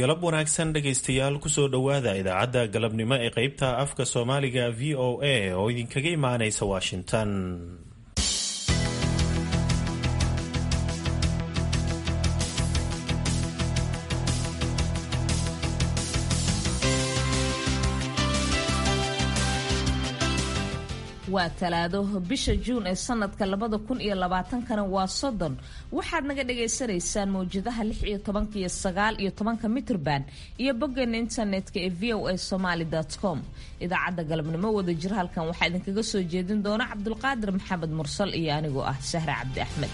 galab wanaagsan dhegaystayaal kusoo dhowaada idaacadda galabnimo ee qeybta afka soomaaliga v o a oo idinkaga imaanaysa washington waa talaado bisha juun ee sanadka labada kun iyo labaatankana waa soddon waxaad naga dhagaysanaysaan mawjadaha lix iyo tobanka iyo sagaal iyo tobanka mitrban iyo boggeena internetka ee v o a somaly com idaacadda galabnimo wada jir halkan waxaa idinkaga soo jeedin doona cabdulqaadir maxamed mursal iyo anigoo ah sahre cabdi axmed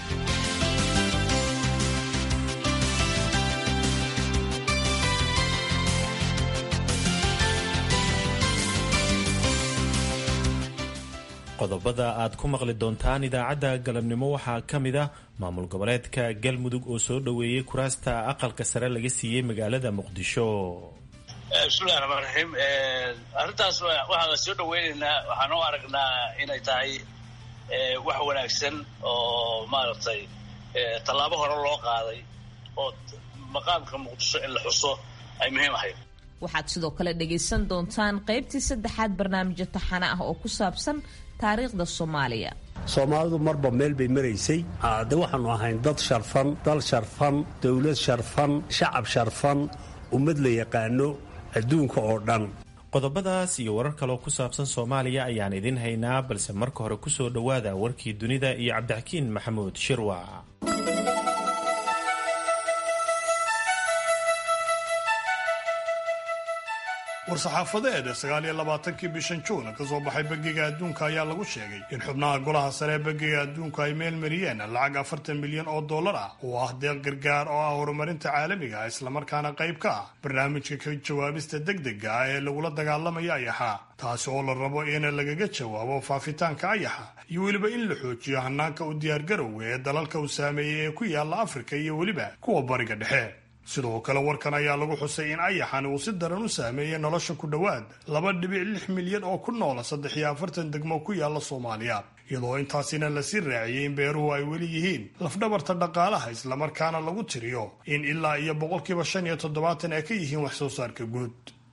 qodobada aad ku maqli doontaan idaacadda galabnimo waxaa ka mid ah maamul goboleedka galmudug oo soo dhoweeyey kuraasta aqalka sare laga siiyey magaalada muqdisho bismillahi raxmaan raxiim arrintaas waxaan la soo dhaweynaynaa waxaan u aragnaa inay tahay wax wanaagsan oo maaragtay tallaabo hore loo qaaday oo maqaamka muqdisho in la xuso ay muhiim ahayd waxaad sidoo kale dhagaysan doontaan qaybtii saddexaad barnaamijyo taxane ah oo ku saabsan taariikhda soomaaliya soomaalidu marba meel bay maraysay de waxaannu ahayn dad sharfan dal sharfan dowlad sharfan shacab sharfan ummad la yaqaano adduunka oo dhan qodobadaas iyo warar kaloo ku saabsan soomaaliya ayaan idin haynaa balse marka hore kusoo dhowaada warkii dunida iyo cabdixakiin maxamuud shirwac war-saxaafadeed sagaal iyo labaatankii bishan juun ka soo baxay bangiga adduunka ayaa lagu sheegay in xubnaha golaha sare ee bangiga adduunku ay meel mariyeen lacag afartan milyan oo dollar ah oo ah deeq gargaar oo ah horumarinta caalamiga ah islamarkaana qayb ka ah barnaamijka ka jawaabista degdega ah ee lagula dagaalamaya ayaxa taasi oo la rabo in lagaga jawaabo faafitaanka ayaxa iyo weliba in la xoojiyo hanaanka u diyaargarowga ee dalalka uu saameeyey ee ku yaala afrika iyo weliba kuwa bariga dhexe sidoo kale warkan ayaa lagu xusay in ayaxan uu si daran u saameeyey nolosha ku dhowaad laba dhibic lix milyan oo ku noola saddex iyo afartan degmo ku yaala soomaaliya iyadoo intaasina lasii raaciyey in beeruhu ay weli yihiin lafdhabarta dhaqaalaha islamarkaana lagu tiriyo in ilaa iyo boqolkiiba shan iyo toddobaatan ay ka yihiin wax soo saarka guud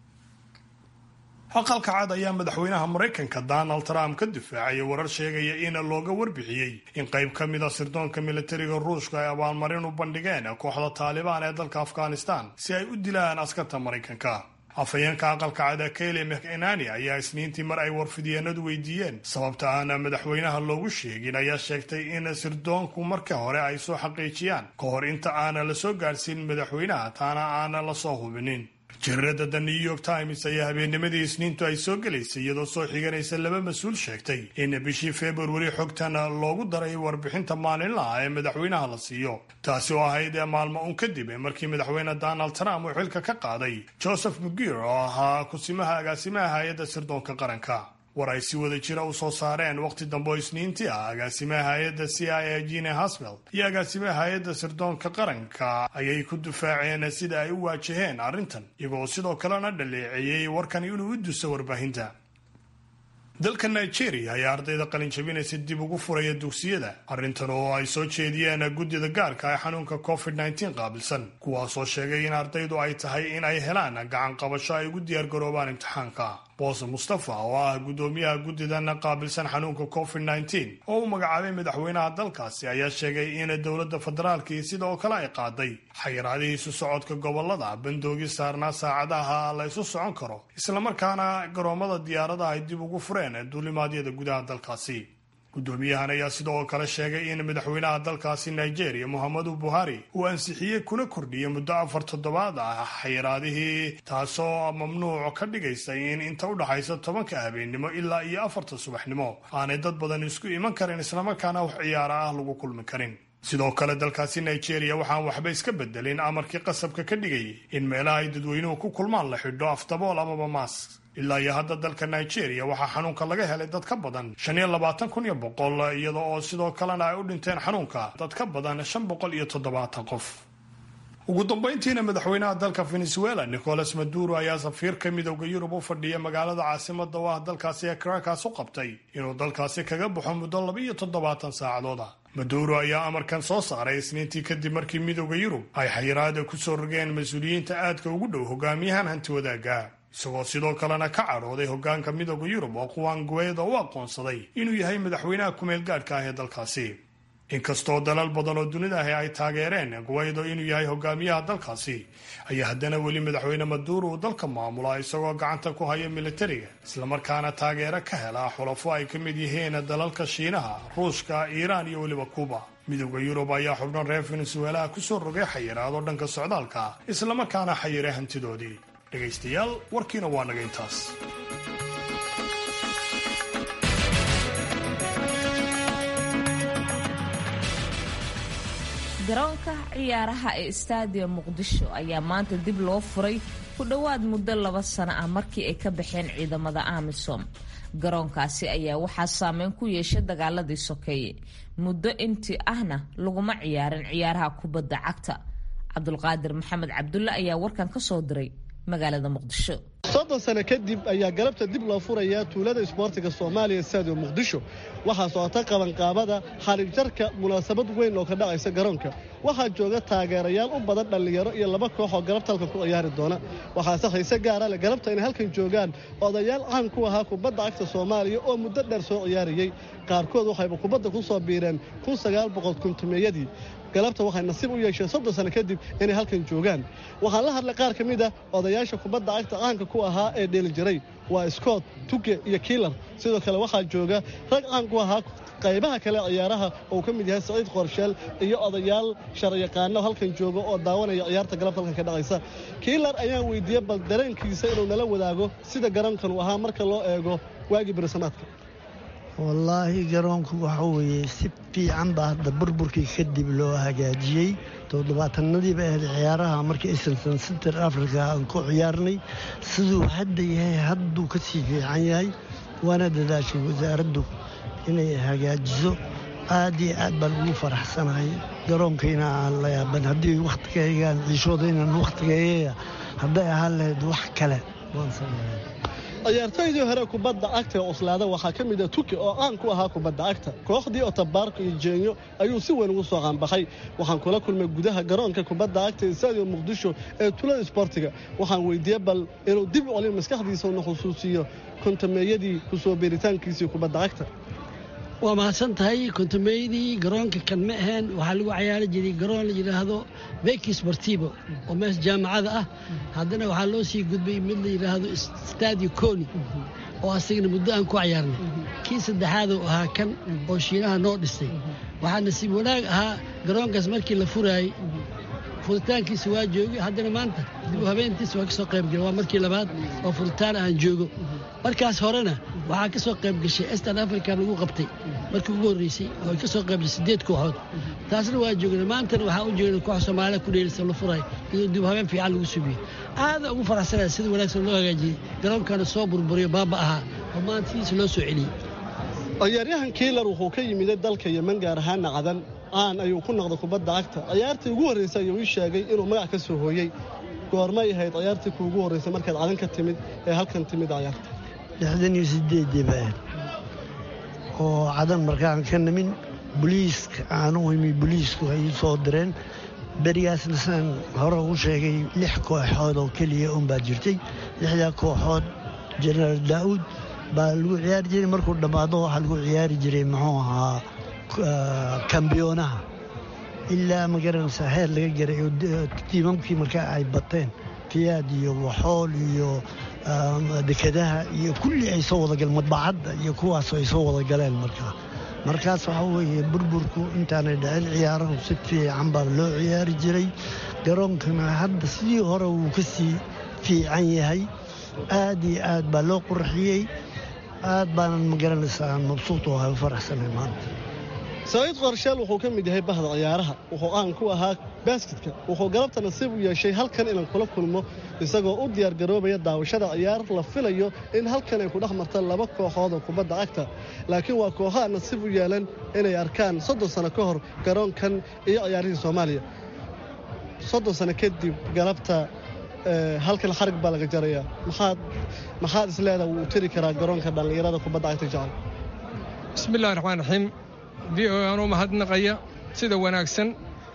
aqalka cad ayaa madaxweynaha maraykanka donald trump ka difaacaya warar sheegaya in looga warbixiyey in qayb ka mida sirdoonka militariga ruushka ay abaalmarin u bandhigeen kooxda taalibaan ee dalka afghanistan si ay u dilaan askarta maraykanka afhayeenka aqalka cada kayle mcenani ayaa isniintii mar ay warfidyeennadu weydiiyeen sababta aana madaxweynaha loogu sheegin ayaa sheegtay in sirdoonku marka hore ay soo xaqiijiyaan ka hor inta aana la soo gaadhsiin madaxweynaha taana aana la soo hubinin jaridada the new york times ayaa habeennimadii isniintu ay soo gelaysay iyadoo soo xiganaysa laba mas-uul sheegtay in bishii februari xogtan loogu daray warbixinta maalinlaha ee madaxweynaha la siiyo taasi oo ahayd maalmo un kadib markii madaxweyne donald trump uu xilka ka qaaday joseph mugir oo ahaa kusimaha agaasimaha hay-adda sirdoonka qaranka war ay si wada jira u soo saareen wakhti dambe oo isniintii ah agaasimaha hay-adda c i a gine haswell iyo agaasimaha hay-adda sirdoonka qaranka ayay ku difaaceen sida ay u waajaheen arrintan iyagoo sidoo kalena dhaleeceeyey warkan inuu u duso warbaahinta dalka nigeria ayaa ardayda qalinjabinaysa dib ugu furaya dugsiyada arrintan oo ay soo jeediyeen guddida gaarka ee xanuunka covid nteen qaabilsan kuwaasoo sheegay in ardaydu ay tahay in ay helaan gacan qabasho ay ugu diyaargaroobaan imtixaanka boose mustafa oo ah guddoomiyaha guddidan qaabilsan xanuunka covid nteen oo u magacaabay madaxweynaha dalkaasi ayaa sheegay in dowladda federaalkii sidoo kale ay qaaday xayiraadihii isu socodka gobolada bandoogii saarnaa saacadaha la isu socon karo islamarkaana garoomada diyaaradaha ay dib ugu fureen duulimaadyada gudaha dalkaasi guddoomiyahan ayaa sidoo kale sheegay in madaxweynaha dalkaasi nigeria muhammadu buhari uu ansixiyey kuna kordhiyey muddo afar toddobaad ah xayiraadihii taasoo mamnuuc ka dhigaysa in inta u dhaxaysa tobanka habeennimo ilaa iyo afarta subaxnimo aanay dad badan isku iman karin islamarkaana wax ciyaara ah lagu kulmi karin sidoo kale dalkaasi nigeria waxaan waxba iska bedelin amarkii qasabka ka dhigayay in meelaha ay dadweynuhu ku kulmaan la xidho afdabool amaba maas ilaa iyo hadda dalka nigeria waxaa xanuunka laga helay dad ka badan shan iyo labaatan kun iyo boqol iyada oo sidoo kalena ay u dhinteen xanuunka dad ka badan shan boqol iyo toddobaatan qof ugu dambayntiina madaxweynaha dalka venezuela nicolas maduro ayaa safiirka midowda yurub u fadhiya magaalada caasimada u ah dalkaasi ee caracas u qabtay inuu dalkaasi kaga baxo muddo laba iyo toddobaatan saacadood ah maduuro ayaa amarkan soo saaray isniintii kadib markii midooda yurub ay xayiraada ku soo rogeen mas-uuliyiinta aadka ugu dhow hogaamiyahan hanti wadaagga isagoo sidoo kalena ka cadhooday hogaanka midooda yurub oo kuwan guweeda u aqoonsaday inuu yahay madaxweynaha kumeel gaadhka ah ee dalkaasi inkastoo dalal badan oo dunida ahi ay taageereen guweydo inuu yahay hogaamiyaha dalkaasi ayaa haddana weli madaxweyne maduuro uu dalka maamula isagoo gacanta ku haya militariga islamarkaana taageero ka hela xulafo ay ka mid yihiin dalalka shiinaha ruushka iiraan iyo weliba kuuba midooda yurub ayaa xubno reer venezuelaha kusoo rogay xayiraado dhanka socdaalka islamarkaana xayiray hantidoodii dhegaystayaal warkiina waa naga intaas garoonka ciyaaraha ee staadium muqdisho ayaa maanta dib loo furay ku dhowaad muddo laba sano ah markii ay ka baxeen ciidamada amisom garoonkaasi ayaa waxaa saameyn ku yeeshay dagaaladii sokeeye muddo intii ahna laguma ciyaarin ciyaaraha kubadda cagta cabdulqaadir maxamed cabdulle ayaa warkan ka soo diray magaalada muqdisho soddon sano kadib ayaa galabta dib loo furayaa tuulada isboortiga soomaaliya staadium muqdisho waxaa socota qabanqaabada xariigjarka munaasabad weyn oo ka dhacaysa garoonka waxaa jooga taageerayaal u badan dhallinyaro iyo laba koox oo galabta halkan ku ciyaari doona waxaase hayse gaara leh galabta inay halkan joogaan odayaal caan ku ahaa kubadda cagta soomaaliya oo muddo dheer soo ciyaarayey qaarkood waxayba kubadda ku soo biireen kun sagaal boqol kuntumeeyadii galabta waxay nasiib u yeesheen soddon sano kadib inay halkan joogaan waxaan la hadlay qaar ka mid ah odayaasha kubadda cagta caanka ku ahaa ee dheeli jiray waa scott tuge iyo kiilar sidoo kale waxaa jooga rag caan ku ahaa qaybaha kale ciyaaraha oo uu ka mid yahay saciid qorsheel iyo odayaal sharciyaqaano halkan jooga oo daawanaya ciyaarta galabta halkan ka dhacaysa kiilar ayaan weydiiyey bal dareenkiisa inuu nala wadaago sida garoonkan uu ahaa marka loo eego waagii berisamaadka wallaahi garoonku waxa weeye si fiican baa hadda burburkii kadib loo hagaajiyey toddobaatanadiiba ahayd ciyaaraha markii isilton center africa aan ku ciyaarnay siduu hadda yahay hadduu ka sii fiican yahay waana dadaashay wasaaraddu inay hagaajiso aad iyo aad baan ugu faraxsanahay garoonkayna aan la yaaban haddii wakhtigaygaan ciishoodaynaan wakhtigeeya hadday ahaan lahayd wax kale waan sameeya ciyaartooydii hore kubadda cagta ee cuslaada waxaa ka mid ah tuki oo caan ku ahaa kubadda cagta kooxdii otabaarka iyo jeenyo ayuu si weyn ugu soo qaanbaxay waxaan kula kulmay gudaha garoonka kubadda cagta ee staadium muqdisho ee tulada isboortiga waxaan weydiiyey bal inuu dib u celin maskaxdiisa una xusuusiyo kontameeyadii ku soo beeritaankiisii kubadda cagta waa mahadsan tahay kontameeyadii garoonka kan ma ahayn waxaa lagu cayaari jiray garoon la yidhaahdo beki sportivo oo mees jaamacada ah haddana waxaa loo sii gudbay mid la yidhaahdo stadio coni oo asagana muddo aan ku cayaarnay kii saddexaaduu ahaa kan oo shiinaha noo dhistay waxaa nasiib wanaag ahaa garoonkaas markii la furaayey furitaankiisa waa joogay haddana maanta dib u habeentiisa waa ka soo qayb galay waa markii labaad oo furitaan aan joogo markaas horena waxaa ka soo qayb gashay estan africa lagu qabtay markii ugu horreysay oo ay ka soo qayb gashay siddeed kooxood taasna waa joogna maantana waxaa u joogna koox soomaaliya ku dheelisa la furay iyadoo dib u habeen fiican lagu subiyo aada ugu faraxsanaya sida wanaagsan loo hagaajiyey garoonkana soo burburiyo baaba ahaa oo maanta sidiisa loo soo celiyey ciyaaryahan kiilar wuxuu ka yimiday dalka yeman gaar ahaana cadan caan ayuu ku noqday kubadda cagta ciyaartii ugu horraysay ayuu ii sheegay inuu magac ka soo hooyey goormay ahayd ciyaartii kuugu horraysay markaad cadan ka timid ee halkan timid ciyaarta lixdan iyo sideedii baa oo cadan markaan ka nimin boliiska aan u imi boliisku ay soo direen berigaasna sidaan hore ugu sheegay lix kooxood oo keliya unbaa jirtay lixdaa kooxood jenaraal daa'uud baa lagu ciyaari jiray markuu dhammaado waxaa lagu ciyaari jiray muxuu ahaa kambiyoonaha ilaa magaranaysa heer laga garay oo tiimamkii markaa ay bateen fiyaad iyo waxool iyo dekadaha iyo kulli ay soo wadagaleen madbacadda iyo kuwaas ay soo wada galeen markaa markaas waxaa weeye burburku intaanay dhicin ciyaarahu si fiican baa loo ciyaari jiray garoonkana hadda sidii hore wuu ka sii fiican yahay aad iyo aad baa loo qurxiyey aad baanan magaranaysaa mabsuud oo hay faraxsanay maanta saciid qorsheel wuxuu ka mid yahay bahda ciyaaraha wuxuu caan ku ahaa baasketka wuxuu galabta nasiib u yeeshay halkan inaan kula kulmo isagoo u diyaargaroobaya daawashada ciyaar la filayo in halkan ay ku dhex marta laba kooxood oo kubadda cagta laakiin waa kooxaha nasiib u yeelan inay arkaan soddon sano ka hor garoonkan iyo ciyaarihii soomaaliya soddon sano kadib galabta halkan xarig baa laga jarayaa maxaad maxaad isleedaha wuu tiri karaa garoonka dhallinyarada kubadda cagta jecel bismillahi raxmaan raxiim v o anuu mahadnaqaya sida wanaagsan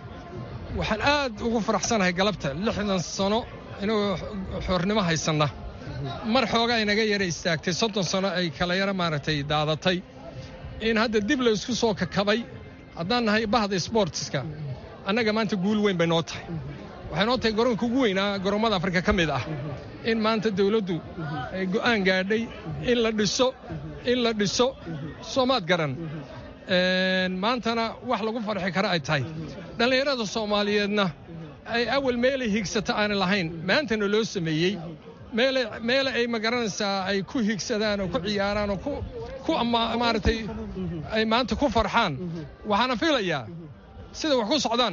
waxaan aad ugu faraxsanahay galabta lixdan sano inuu xoornimo haysanna mar xoogaa inaga yara istaagtay soddon sano ay kala yara maaragtay daadatay in hadda dib la isku soo kakabay haddaan nahay bahda sboortiska annaga maanta guul weyn bay noo tahay waxay noo tahay garoonka ugu weynaa garoommada afrika ka mid ah in maanta dawladdu ay go'aan gaadhay in la dhiso in la dhiso soomaad garan maantana wax lagu farxi kara ay tahay dhallinyarada soomaaliyeedna ay awal meelay higsata aanay lahayn maantana loo sameeyey meele ay magaranaysaa ay ku higsadaan oo ku ciyaaraan oo ku maaragtay ay maanta ku farxaan waxaana filayaa sida wax ku socdaan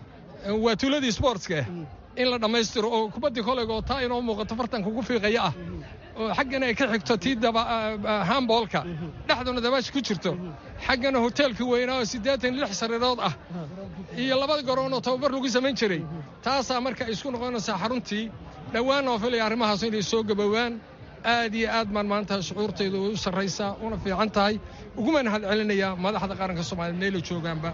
waa tuuladii sboortska in la dhammaystiro oo kubaddii kolayga oo taa inoo muuqato fartanka ugu fiiqaya ah oo xaggana ay ka xigto tii hamboolka dhexduna dabaasha ku jirto xaggana hoteelkii weynaa oo siddeetan lix sariirood ah iyo labada garoonoo tababar lagu samayn jiray taasaa marka ay isku noqonaysaa xaruntii dhowaan oo filaya arrimahaas inay soo gabowaan aad iyo aad baan maanta shucuurtayda u sarraysaa una fiican tahay uguma mahad celinayaa madaxda qaranka soomaaliya meela joogaanba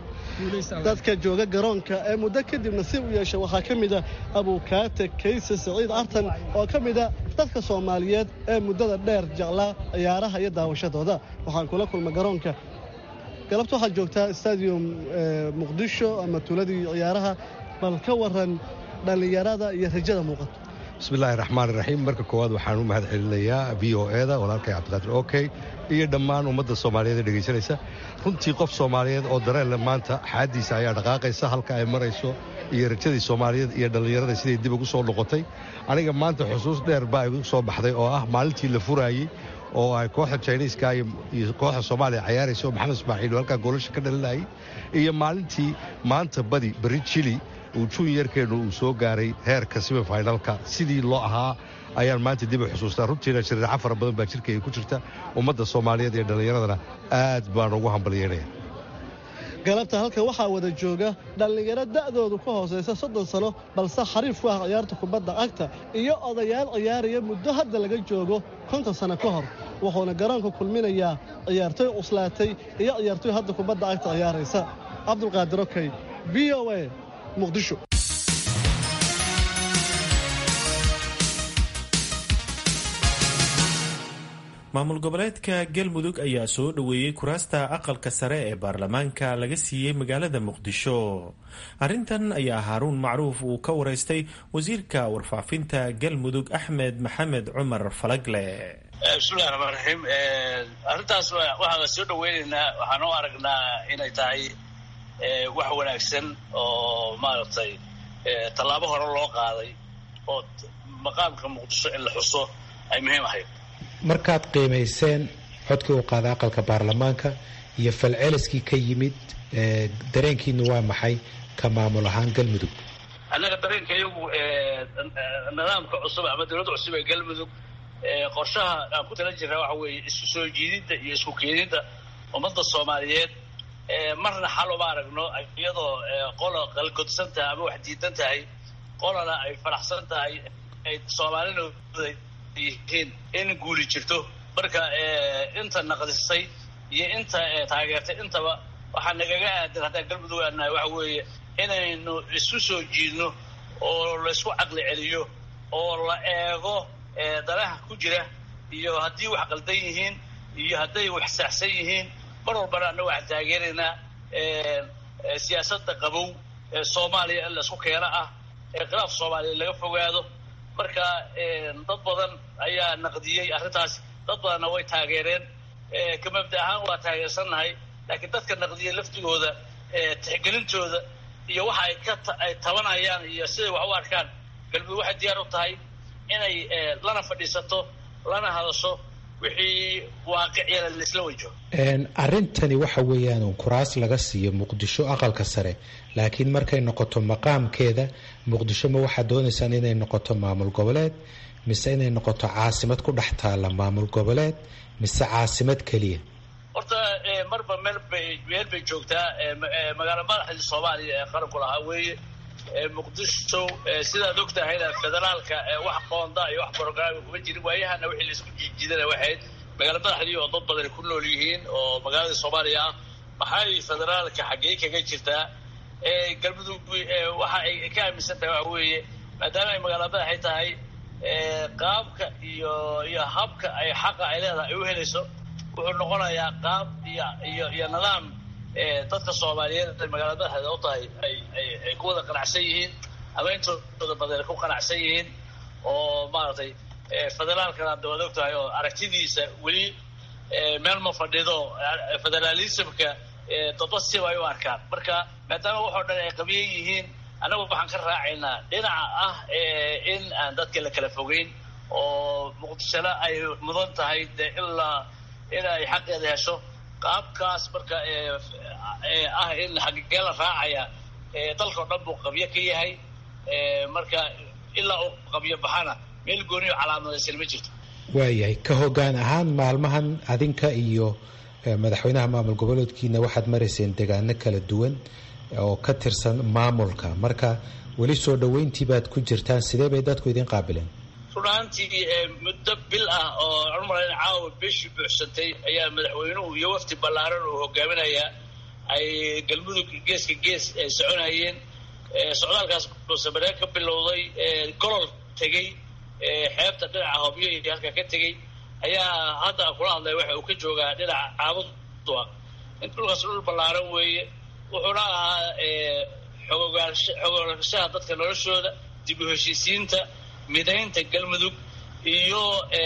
dadka jooga garoonka ee muddo kadib nasiib u yeesha waxaa ka mid a abuukaate kayse saciid artan oo ka mid a dadka soomaaliyeed ee muddada dheer jeclaa ciyaaraha iyo daawashadooda waxaan kula kulma garoonka galabta waxaad joogtaa stadium muqdisho ama tuuladii ciyaaraha bal ka waran dhallinyarada iyo rajada muuqato bismillahi raxmaan raxiim marka koowaad waxaan u mahad celinayaa v o eda walaalkay cabdiqaadir okey iyo dhammaan ummadda soomaaliyeed ee dhegaysanaysa runtii qof soomaaliyeed oo dareenle maanta xaaddiisa ayaa dhaqaaqaysa halka ay marayso iyo rajadii soomaaliyeed iyo dhallinyarada siday dib ugu soo noqotay aniga maanta xusuus dheer baa igu soo baxday oo ah maalintii la furaayey oo ay kooxda jiniiska iyo kooxda soomaaliya cayaaraysa oo maxamed ismaaciil halkaa goolasha ka dhalinayay iyo maalintii maanta badi berri jili uu junyarkeennu uu soo gaaray heerka semifinalka sidii loo ahaa ayaan maanta dib u xusuustaa runtiina shariico fara badan baa jirkayga ku jirta ummadda soomaaliyeed iyo dhallinyaradana aad baan ugu hambalyeynaya galabta halkan waxaa wada jooga dhallinyaro da'doodu ka hoosaysa soddon sano balse xariif ku ah ciyaarta kubadda cagta iyo odayaal ciyaaraya muddo hadda laga joogo konton sano ka hor wuxuuna garoonka kulminayaa ciyaartoy cuslaatay iyo ciyaartoy hadda kubadda cagta ciyaaraysa cabdulqaadir okey v o a muqdisho maamul goboleedka galmudug ayaa soo dhoweeyey kuraasta aqalka sare ee baarlamaanka laga siiyey magaalada muqdisho arrintan ayaa haaruun macruuf uu ka waraystay wasiirka warfaafinta galmudug axmed maxamed cumar falagle bismillahi raxmaan raxiim arrintaas waxaan soo dhoweynaynaa waxaan u aragnaa inay tahay wax wanaagsan oo maaragtay tallaabo hore loo qaaday oo maqaamka muqdisho in la xuso ay muhiim ahayd markaad qiimayseen codkii uu qaaday aqalka baarlamaanka iyo falceliskii ka yimid dareenkiinu waa maxay ka maamul ahaan galmudug annaga dareenka iyagu nidaamka cusub ama dowladda cusub ee galmudug qorshaha aan ku tala jirnaa waxa weeye isku soo jiididda iyo isku keenidda ummadda soomaaliyeed marna xal uma aragno iyadoo qola qalgodsan tahay ama wax diidan tahay qolana ay faraxsan tahay ay soomaalina yihiin in guuli jirto marka inta naqdisay iyo inta taageertay intaba waxaa nagaga aadan haddaan galmudug aanahay waxa weeye inaynu isu soo jiidno oo laysku caqli celiyo oo la eego danaha ku jira iyo haddii wax qaldan yihiin iyo hadday wax saxsan yihiin mar walbana annaga waxaan taageeraynaa siyaasadda qabow ee soomaaliya in laysku keeno ah ee khilaaf soomaaliya laga fogaado marka dad badan ayaa naqdiyey arrintaas dad badanna way taageereen ka mabda ahaan waa taageersannahay laakiin dadka naqdiyey laftigooda tixgelintooda iyo waxa ay ka ay tabanayaan iyo siday wax u arkaan galmudug waxay diyaar u tahay inay lana fadhiisato lana hadasho wixii waaqiciyana laisla wajaho arrintani waxa weeyaan kuraas laga siiyo muqdisho aqalka sare laakiin markay noqoto maqaamkeeda muqdisho ma waxaad doonaysaan inay noqoto maamul goboleed mise inay noqoto caasimad ku dhex taalla maamul goboleed mise caasimad keliya horta marba meel bay meel bay joogtaa magaalo madaxdii soomaaliya ee qaranku lahaa weeye muqdisho sidaad og tahayna federaalka wax qoonda iyo wax brograami kuma jirin waayahana wixii laisku jiijidana waxayd magaalo madaxdii oo dad badani ku nool yihiin oo magaaladii soomaaliya ah maxay federaalka xaggee kaga jirtaa galmudug waxa ay ka aaminsan tahay waxa weeye maadaama ay magaala madaxay tahay qaabka iyo iyo habka ay xaqa ay leedahay ay u helayso wuxuu noqonayaa qaab iyo iyo iyo nidaam dadka soomaaliyeed ay magaalada madaxeeda u tahay ay ay ay ku wada qanacsan yihiin ama intooda badan ku qanacsan yihiin oo maaragtay federaalkana hadda waad og tahay oo aragtidiisa weli meel ma fadhido federaalismka dadba siba ay u arkaan marka maadaama waxoo dhan ay qabiyan yihiin annagu waxaan ka raacaynaa dhinaca ah in aan dadka la kala fogeyn oo muqdishona ay mudan tahay de ilaa in ay xaqeeda hesho qaabkaas marka ah in xagigee la raacaya dalkao dhan buu qabyo ka yahay marka ilaa uu qabyo baxana meel gooniyo calaamadaysan ma jirto waayahay ka hoggaan ahaan maalmahan adinka iyo madaxweynaha maamul goboleedkiina waxaad marayseen degaano kala duwan oo ka tirsan maamulka marka weli soo dhoweyntii baad ku jirtaan sidee bay dadku idin qaabileen runaantii muddo bil ah oo cumran caawa bishii buuxsantay ayaa madaxweynuhu iyo wafdi ballaaran uu hogaaminayaa ay galmudug geeska gees soconayeen socdaalkaas buusamaree ka bilowday golol tegey xeebta dhinaca hobyo iyo halka ka tegey ayaa hadda kula hadlay waxa uu ka joogaa dhinaca caabud duaq in dhulkaas dhul ballaaran weeye wuxuuna ahaa xogogaanshaha dadka noloshooda dib u heshiisiinta midaynta galmudug iyo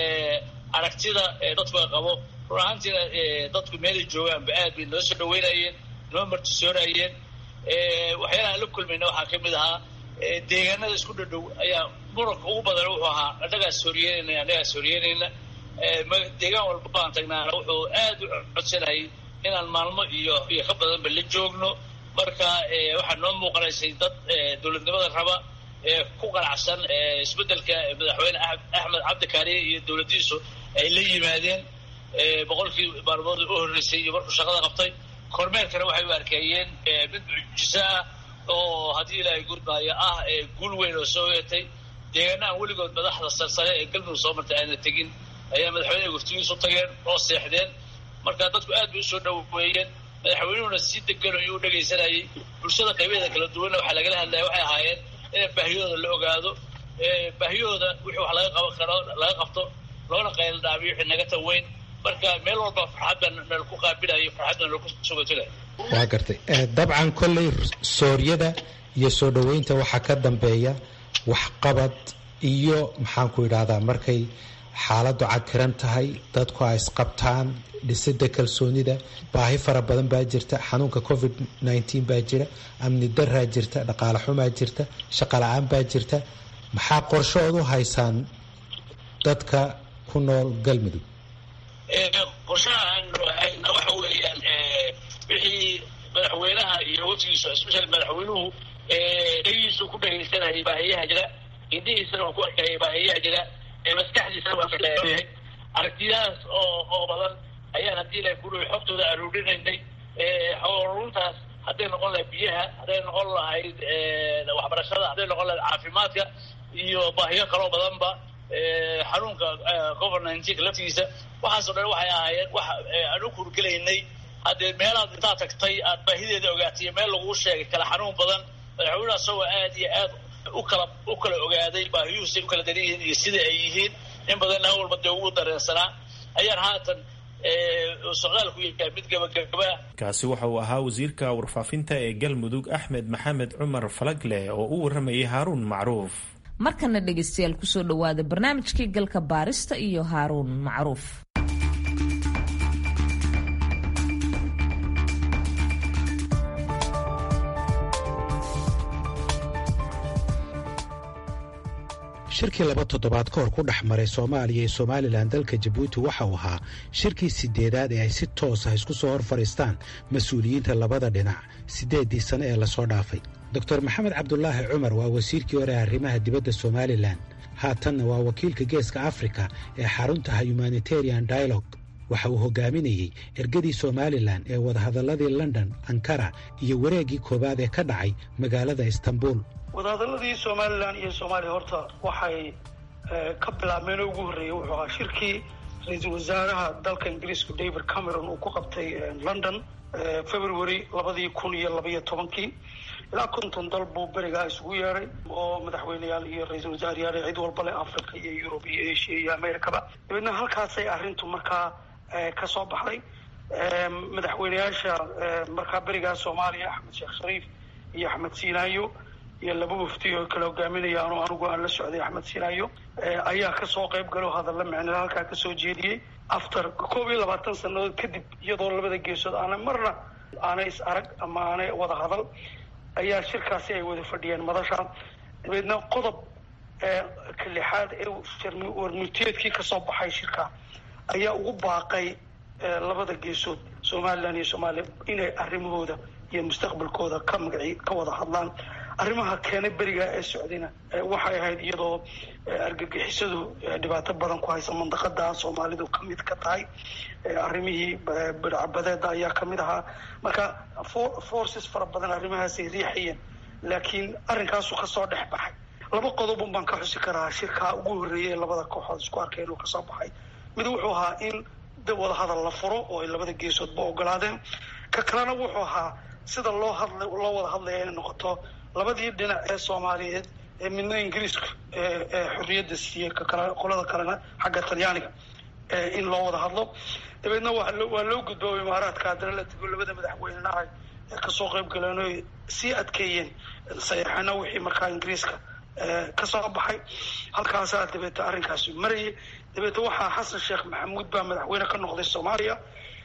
aragtida dadku ay qabo run ahaantiina dadku meelay joogaanba aad bay noo soo dhaweynayeen noo martisoonayeen waxyaalaha la kulmayna waxaa ka mid ahaa deegaanada isku dhadhow ayaa muranka ugu badan wuxuu ahaa annagaas horyeynayna annagaas horyeynayna deegaan walba baan tagnaana wuxuu aad u codsanayay inaan maalmo iyo iyo ka badanba la joogno marka waxaa noo muuqanaysay dad dowladnimada raba ku qanacsan isbeddelka madaxweyne axmed cabdi kaariye iyo dowladdiisu ay la yimaadeen boqolkii maalmood u horreysay iyo markuu shaqada qabtay kormeerkana waxay u arkeeyeen mid mucjiso ah oo haddii ilaahay gudmaayo ah guul weyn oo soo yeetay deegaana aan weligood madaxda sarsare ee galmudug soo martay ayna tegin ayaa madaxweyneha waftigiisu tageen oo seexdeen marka dadku aad bay usoo dhaweeyeen madaxweynuhuna si degan ayuu u dhegaysanayay bulshada qaybaheeda kala duwanna waxaa lagala hadlaya waxay ahaayeen in baahiyooda la ogaado baahiyooda wixii wax laga qaban karo laga qabto loona qayl dhaabiyo wixii naga taweyn marka meel walba farxadda nala ku qaabilayo farxadda nala ku sugatulay waa gartay dabcan kolley sooryada iyo soo dhoweynta waxaa ka dambeeya waxqabad iyo maxaan ku idhaahdaa markay xaaladdu cakiran tahay dadku ay isqabtaan dhisida kalsoonida baahi fara badan baa jirta xanuunka covid nneteen baa jira amni daraa jirta dhaqaale xumaa jirta shaqo la-aan baa jirta maxaa qorshood u haysaan dadka ku nool galmudug qorshahaan hayna waxa weeyaan wixii madaxweynaha iyo waftigiisu especially madaxweynuhu dhagiisu ku dhagaysanayay baahiyaha jira indhihiisana waa ku arkayay baahiyaha jira maskaxdiisana waa kayahay aragtiyahaas oo oo badan ayaan haddii ilahay ku dhawi xogtooda aruurinaynay xoruntaas hadday noqon lahayd biyaha hadday noqon lahayd waxbarashada hadday noqon lahayd caafimaadka iyo baahiyo kaloo badanba xanuunka covid nineteen laftigiisa waxaasoo dhan waxay ahaayeen wax aan u kurgelaynay haddee meelaad intaad tagtay aad baahideeda ogaatay meel laguu sheegay kala xanuun badan madaxweynaha isagoo aad iyo aad u kala u kala ogaaday baahiyuhu say u kala daran yihiin iyo sida ay yihiin in badanna walba dee ugu dareensanaa ayaan haatan socdaalku yahay mid gabagaba kaasi waxa uu ahaa wasiirka warfaafinta ee galmudug axmed maxamed cumar falagle oo u waramayay haaruun macruuf markana dhegaystayaal kusoo dhowaada barnaamijkii galka baarista iyo haaruun macruuf shirkii laba toddobaad ka hor ku dhex maray soomaaliya iyo somalilan dalka jabuuti waxa uu ahaa shirkii sideedaad ee ay si toos ah isku soo hor fadhiistaan mas-uuliyiinta labada dhinac siddeeddii sane ee lasoo dhaafay doctor maxamed cabdulaahi cumar waa wasiirkii hore arrimaha dibadda somalilan haatanna waa wakiilka geeska afrika ee xaruntaha humanitarian dialogue waxa uu hogaaminayey ergadii somalilan ee wadahadalladii london ankara iyo wareeggii koowaad ee ka dhacay magaalada istanbul wadahadaladii somalilan iyo soomaaliya horta waxay ka bilaabmeen oo ugu horreeyey wuxuu ahaa shirkii ra-iisul wasaaraha dalka ingiriisku david cameron uu ku qabtay london february labadii kun iyo labaiyo tobankii ilaa konton dal buu berigaa isugu yeeday oo madaxweyneyaal iyo ra-iisul wasaarayaal cid walba leh africa iyo yurub iyo asia iyo americaba dabeedna halkaasay arrintu markaa ka soo baxday madaxweyneyaasha markaa berigaa soomaaliya axmed sheekh shariif iyo axmed siinaayo iyo laba wafdi oo kala hogaaminaya ano anigu aan la socday axmed siinaayo ayaa kasoo qayb galo hadalla micnada halkaa kasoo jeediyey after koob iyo labaatan sanadood kadib iyadoo labada geesood aanay marna aanay is arag ama aanay wada hadal ayaa shirkaasi ay wada fadhiyeen madasha dabeedna qodob ka lixaad ee warmurtiyeedkii kasoo baxay shirka ayaa ugu baaqay labada geesood somalilan iyo soomaaliya inay arrimahooda iyo mustaqbalkooda ka magaci ka wada hadlaan arrimaha keenay berigaa ee socdayna waxay ahayd iyadoo argagixisadu dhibaato badan ku haysa mandaqada soomaalidu kamid ka tahay arrimihii bidcabadeeda ayaa kamid ahaa marka forces fara badan arrimahaasay riixayeen laakiin arrinkaasu kasoo dhex baxay laba qodobun baan ka xusi karaa shirkaa ugu horreeyay ee labada kooxood isku arkeen oo kasoo baxay mid wuxuu ahaa in wada hadal la furo oo ay labada geesoodba ogolaadeen ka kalena wuxuu ahaa sida loo hadla loo wada hadlaya inay noqoto labadii dhinac ee soomaaliyeed ee midna ingiriiska ee xorriyadda siiyey kakale qolada kalena xagga talyaaniga in loo wada hadlo dabeedna waa loo gudbooba imaaraadka haddana la tego labada madaxweynena ay kasoo qayb galeen oy sii adkeeyeen sayaxana wixii markaa ingiriiska kasoo baxay halkaasaa dabeeta arrinkaasi marayay dabeeta waxaa xasan sheekh maxamuud baa madaxweyne ka noqday soomaaliya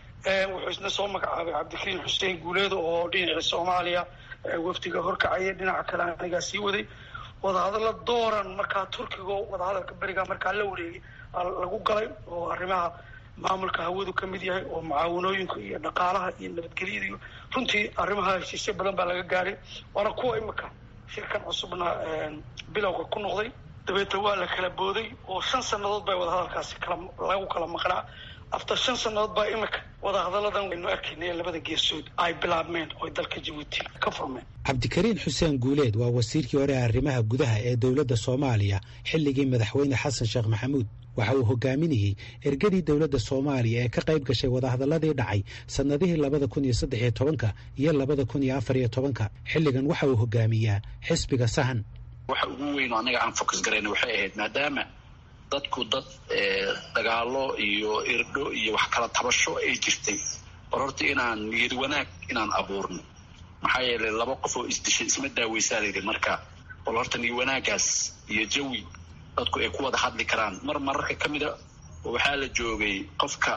wuxuu isna soo magacaabay cabdikariim xuseen guuleed oo dhinacii soomaaliya wafdiga horkacaya dhinaca kale anigaa sii waday wadahadalla dooran markaa turkiga wadahadalka berigaa markaa la wareegay lagu galay oo arrimaha maamulka hawadu ka mid yahay oo mucaawanooyinka iyo dhaqaalaha iyo nabadgelyada iyo runtii arrimaha heshiisyo badan baa laga gaaray waana kuwa imika shirkan cusubna bilowga ku noqday dabeeta waa la kala booday oo shan sannadood baa wadahadalkaasi kala lagu kala maqnaa after shan sannadood baa imika wadahadalladan waynu arkaynay labada geesood ay bilaabmeen oo dalka jabuuti ka furmeen cabdikariin xuseen guuleed waa wasiirkii hore ee arrimaha gudaha ee dowladda soomaaliya xilligii madaxweyne xasan sheekh maxamuud waxa uu hogaaminayey ergadii dowladda soomaaliya ee ka qayb gashay wadahadalladii dhacay sannadihii labada kun iyo saddex iyo tobanka iyo labada kun iyo afar iyo tobanka xilligan waxa uu hogaamiyaa xisbiga sahan waxa ugu weyn oo annaga aan focus garayna waxay ahayd maadaama dadku dad dagaalo iyo irdho iyo wax kala tabasho ay jirtay war horta inaan niyad wanaag inaan abuurno maxaa yeelay laba qof oo isdishay isma daaweysaa layidhi marka bal horta niyad wanaagaas iyo jawi dadku ay ku wada hadli karaan mar mararka ka mida waxaa la joogay qofka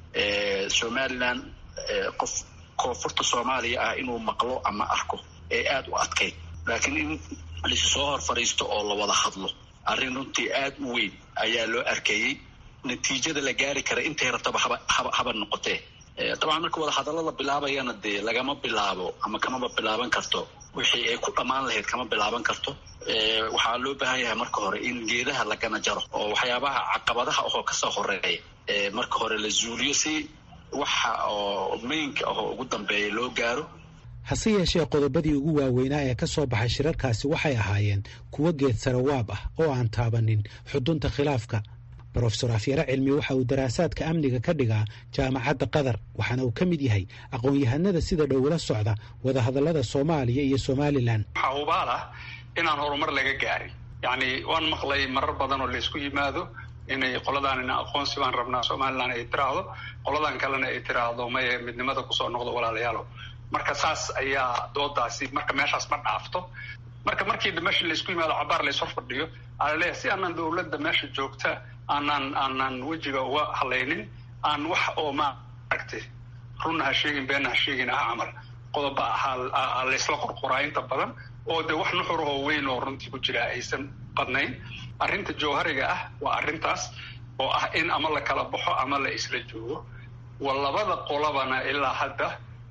somalilan qof koonfurta soomaaliya ah inuu maqlo ama arko ee aada u adkayd laakiin in laisu soo hor fadhiisto oo la wada hadlo arrin runtii aada u weyn ayaa loo arkeeyey natiijada la gaari kara intay rabtaba haba haba haba noqotee dabcan marka wada hadallo la bilaabayana dee lagama bilaabo ama kamaba bilaaban karto wixii ay ku dhammaan lahayd kama bilaaban karto waxaa loo baahan yahay marka hore in geedaha lagana jaro oo waxyaabaha caqabadaha ahoo kasoo horeeya marka hore la zuuliyo si waxa oo maynka ahoo ugu dambeeya loo gaaro hase yeeshee qodobadii ugu waaweynaa ee ka soo baxay shirarkaasi waxay ahaayeen kuwo geed sarawaab ah oo aan taabanin xudunta khilaafka brofesor afyare cilmi waxa uu daraasaadka amniga ka dhigaa jaamacadda qatar waxaana uu ka mid yahay aqoon-yahanada sida dhowla socda wadahadallada soomaaliya iyo somalilan waxaa hubaal ah inaan horumar laga gaarin yacni waan maqlay marar badan oo laysku yimaado inay qoladaanina aqoonsi baan rabnaa somalilan ay tiraahdo qoladan kalena ay tiraahdo maye midnimada kusoo noqdo walaalayaalo marka saas ayaa doodaasi marka meeshaas ma dhaafto marka markii meesha laysku yimaado cabaar lays hor fadhiyo alaleeyahay si aanan dowladda meesha joogta aanaan aanaan wejiga uga hadlaynin aan wax oo maaragtay runna ha sheegin beenna ha sheegin ah camal qodoba ahaa laysla qorqoraa inta badan oo dee wax nuxurahoo weyn oo runtii ku jira aysan badnayn arrinta jawhariga ah waa arrintaas oo ah in ama la kala baxo ama la isla joogo wa labada qolabana ilaa hadda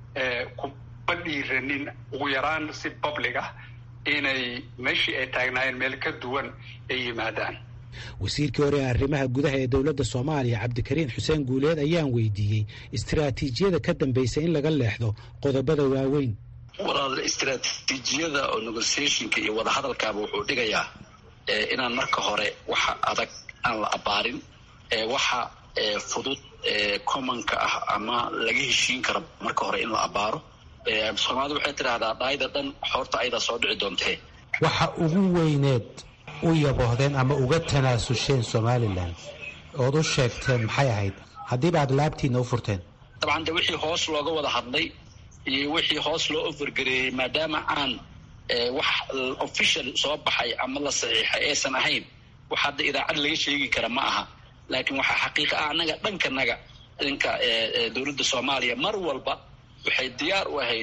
kuma dhiiranin ugu yaraan si public ah inay meeshii ay taagnaayeen meel ka duwan ay yimaadaan wasiirkii hore ee arrimaha gudaha ee dowladda soomaaliya cabdikariin xuseen guuleed ayaan weydiiyey istiraatiijiyada ka dambaysa in laga leexdo qodobada waaweyn walaal istiraatiijiyada oo negotiationka iyo wadahadalkaaba wuxuu dhigayaa inaan marka hore waxa adag aan la abaarin waxa fudud commonka ah ama laga heshiin karo marka hore in la abaaro soomaalida waxay tidhaahdaa dhaayda dhan xoorta ayadaa soo dhici doontee waxa ugu weyneed u yaboohdeen ama uga tanaasusheen somalilan ood u sheegteen maxay ahayd haddiiba aad laabtiinna u furteen dabcan de wixii hoos looga wada hadlay iyo wixii hoos loo ofergareeyey maadaama aan wax official soo baxay ama la saxiixay aysan ahayn wax hadda idaacad laga sheegi kara ma aha laakiin waxaa xaqiiqa ah annaga dhankanaga dhanka dowladda soomaaliya mar walba waxay diyaar u ahayd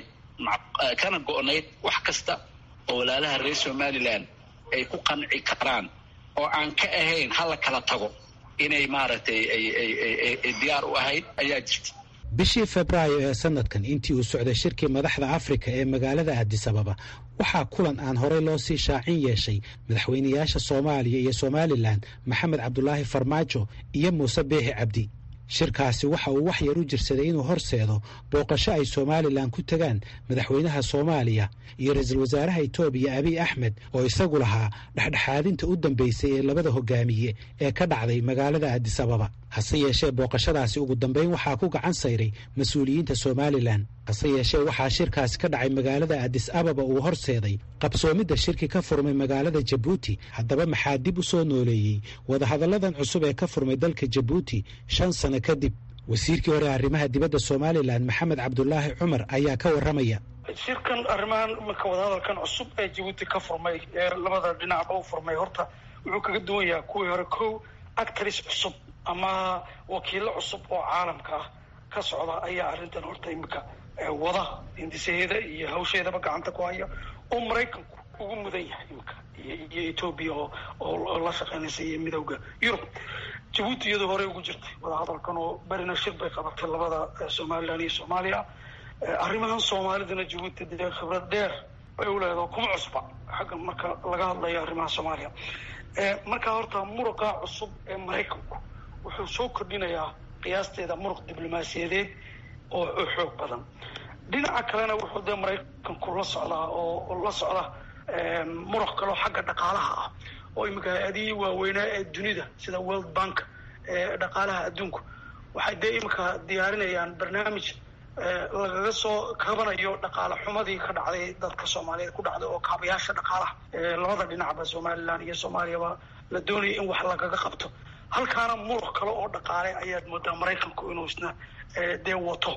kana go-nayd wax kasta oo walaalaha reer somalilan ay ku qanci karaan oo aan ka ahayn hala kala tago inay maaragtay ay diyaar u ahayd ayaa jirta bishii febraayo ee sanadkan intii uu socday shirkii madaxda afrika ee magaalada addis ababa waxaa kulan aan horey loo sii shaacin yeeshay madaxweynayaasha soomaaliya iyo somalilan maxamed cabdulaahi farmaajo iyo muuse biixi cabdi shirkaasi waxa uu wax yar u jirsaday inuu horseedo booqasho ay somalilan ku tegaan madaxweynaha soomaaliya iyo ra-iisul wasaaraha etoobiya abiy axmed oo isagu lahaa dhexdhexaadinta u dambeysay ee labada hogaamiye ee ka dhacday magaalada addis ababa hase yeeshee booqashadaasi ugu dambeyn waxaa ku gacan sayray mas-uuliyiinta somalilan hase yeeshee waxaa shirkaasi ka dhacay magaalada addis ababa uu horseeday qabsoomidda shirki ka furmay magaalada jabuuti haddaba maxaa dib u soo nooleeyey wadahadalladan cusub ee ka furmay dalka jabuuti shan sano kadib wasiirkii hore arrimaha dibadda somalilan maxamed cabdulaahi cumar ayaa ka warramaya shirkan arrimahan iminka wadahadalkan cusub ee jabuuti ka furmay ee labada dhinacba u furmay horta wuxuu kaga duwan yahay kuwii hore kow actris cusub ama wakiilo cusub oo caalamka ah ka socda ayaa arrintan horta iminka wada hindisaheeda iyo hawsheedaba gacanta ku haya oo maraykanku ugu mudan yahay iminka iyo etoobiya oo oo la shaqeynaysa iyo midowda yurub jabuuti iyadoo horey ugu jirtay wadahadalkan oo berina shir bay qabatay labada somalilan iyo soomaaliya arrimahan soomaalidana jabuuti dee khibrad dheer bay u leedaho kuma cusba xagga marka laga hadlayo arrimaha soomaaliya markaa horta muruqa cusub ee maraykanku wuxuu soo kordhinayaa qiyaasteeda muruq diblomaasiyadeed oo xoog badan dhinaca kalena wuxuu dee maraykanku la socdaa oo la socda muruq kaloo xagga dhaqaalaha ah oo iminka hay-adihii waaweynaa ee dunida sida world bank ee dhaqaalaha adduunku waxay dee iminka diyaarinayaan barnaamij lagaga soo kabanayo dhaqaale xumadii ka dhacday dadka soomaaliyeed ku dhacday oo kaabayaasha dhaqaalaha labada dhinacba somalilan iyo soomaaliyaba la doonaya in wax lagaga qabto halkaana muruq kale oo dhaqaale ayaad moodaa maraykanku inuu isna dee wato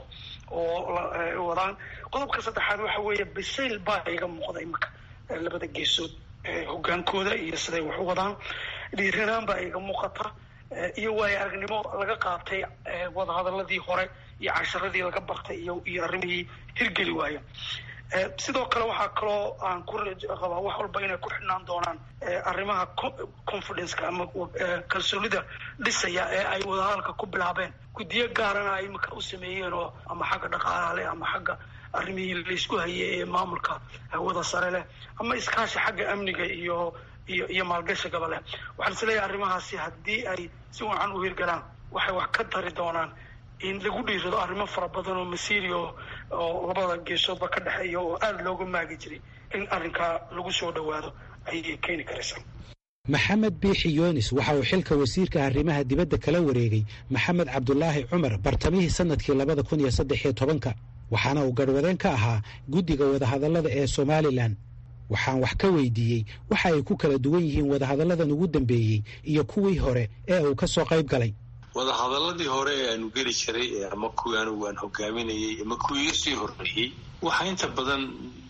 oo wadaan qodobka saddexaad waxa weeye bisayl baa iga muuqda iminka labada geesood hogaankooda iyo siday wax u wadaan dhiiranaan baa iga muuqata iyo waayo aragnimo laga qaatay wadahadaladii hore iyo casharadii laga bartay iyo iyo arrimihii hirgeli waaya sidoo kale waxaa kaloo aan ku qabaa wax walba inay ku xidhnaan doonaan arrimaha confidenceka ama kalsoonida dhisaya ee ay wadahadalka ku bilaabeen guddiyo gaarana ay iminka u sameeyeen oo ama xagga dhaqaalaha leh ama xagga arrimihii laysku hayay ee maamulka hawada sare leh ama iskaashi xagga amniga iyo iyo iyo maalgashigaba leh waxaan is leeyahay arrimahaasi haddii ay si wacan u hirgalaan waxay wax ka dari doonaan in lagu dhiirado arrimo fara badan oo masiiri oo oo labada geesoodba ka dhexeeya oo aada looga maagi jiray in arrinkaa lagu soo dhowaado ayay keeni karaysaa maxamed biixi yoonis waxa uu xilka wasiirka arrimaha dibadda kala wareegay maxamed cabdulaahi cumar bartamihii sanadkii labada kun iyo saddex iyo tobanka waxaana uu garhwadeen ka ahaa guddiga wadahadallada ee somalilan waxaan wax ka weydiiyey waxa ay ku kala duwan yihiin wadahadalladan ugu dambeeyey iyo kuwii hore ee uu ka soo qayb galay wadahadaladii hore ee aanu geli jiray ama kuwii anigu aan hogaaminayay ama kuwii iga sii horreeyey waxaa inta badan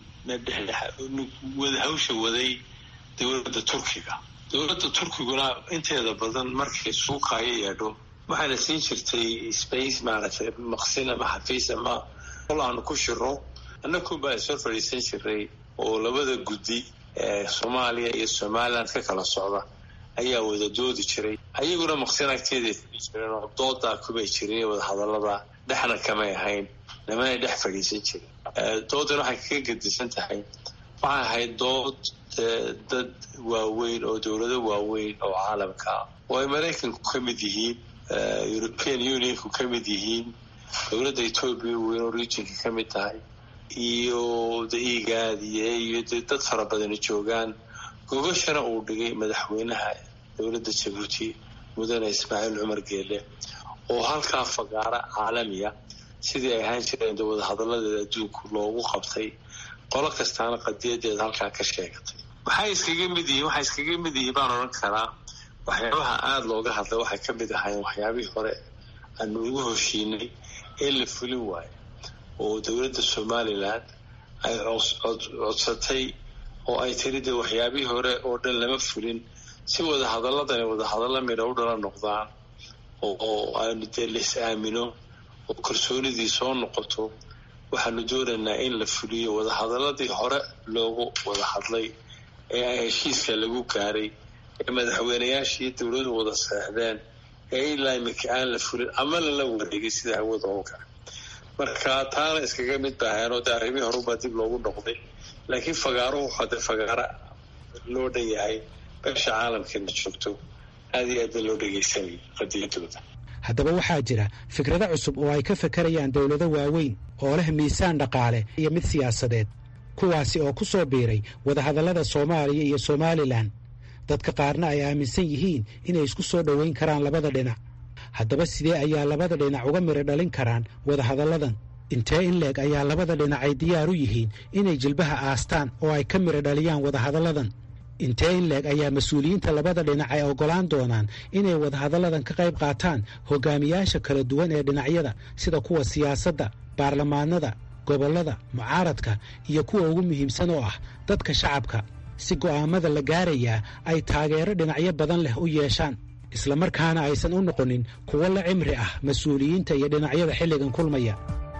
wada hawsha waday dowladda turkiga dowladda turkiguna inteeda badan markay suuqaayo yeedho waxaana siin jirtay space maaragtay maqsin ama xafiis ama qol aanu ku shiro annakunbaa ishor fadhiisan jiray oo labada guddi ee soomaaliya iyo somaliland ka kala socda ayaa wada doodi jiray ayaguna maqsin agteeday fadhi jireen oo doodaa kumay jirin wadahadallada dhexna kamay ahayn nimanay dhex fadhiisan jirin doodan waxay kaga gedisan tahay waxay ahayd dood dad waaweyn oo dowlado waaweyn oo caalamka ah oo ay maraykanku ka mid yihiin european unionku ka mid yihiin dowladda etoobiya weyn oo regionka ka mid tahay iyo daigaad iyo iyo dee dad fara badani joogaan gogashana uu dhigay madaxweynaha dowladda jabuuti mudane ismaaciil cumar geele oo halkaa fagaara caalamiya sidii ay ahaan jireen de wadahadalladeeda adduunku loogu qabtay qolo kastaana qadiyadeeda halkaa ka sheegatay waxay iskaga mid yihiin waxay iskaga mid yihiin baan odhan karaa waxyaabaha aada looga hadlay waxay ka mid ahaayeen waxyaabihii hore aanu ugu hoshiinay ee la fulin waayo oo dowladda somalilan ay codsatay oo ay tiri de waxyaabihii hore oo dhan lama fulin si wadahadaladani wadahadalla midha u dhala noqdaan oo aanu dee lais aamino oo kalsoonidii soo noqoto waxaanu doonaynaa in la fuliyo wadahadaladii hore loogu wada hadlay ee ay heshiiska lagu gaaray ee madaxweynayaashii dowladu wada seexdeen ee ilaa imika aan la fulin ama lala wareegay sida hawada oo kale marka taana iskaga mid baaheenoo de arrimihii horubaa dib loogu noqday laakiin fagaaruhu hade fagaaro loo dhan yahay beesha caalamkana joogto aad iyo aad ba loo dhegaysanayay qadiyadooda haddaba waxaa jira fikrado cusub oo ay ka fakarayaan dowlado waaweyn oo leh miisaan dhaqaale iyo mid siyaasadeed kuwaasi oo ku soo biiray wadahadallada soomaaliya iyo somalilan dadka qaarna ay aaminsan yihiin inay isku soo dhoweyn karaan labada dhinac haddaba sidee ayaa labada dhinac uga midho dhalin karaan wadahadalladan intee in leeg ayaa labada dhinac ay diyaar u yihiin inay jilbaha aastaan oo ay ka midho dhaliyaan wadahadalladan intee in leeg ayaa mas-uuliyiinta labada dhinac ay oggolaan doonaan inay wadahadalladan ka qayb qaataan hogaamiyaasha kala duwan ee dhinacyada sida kuwa siyaasadda baarlamaanada gobollada mucaaradka iyo kuwa ugu muhiimsan oo ah dadka shacabka si go'aammada la gaarayaa ay taageero dhinacyo badan leh u yeeshaan islamarkaana aysan u noqonin kuwo la cimri ah mas-uuliyiinta iyo dhinacyada xilligan kulmaya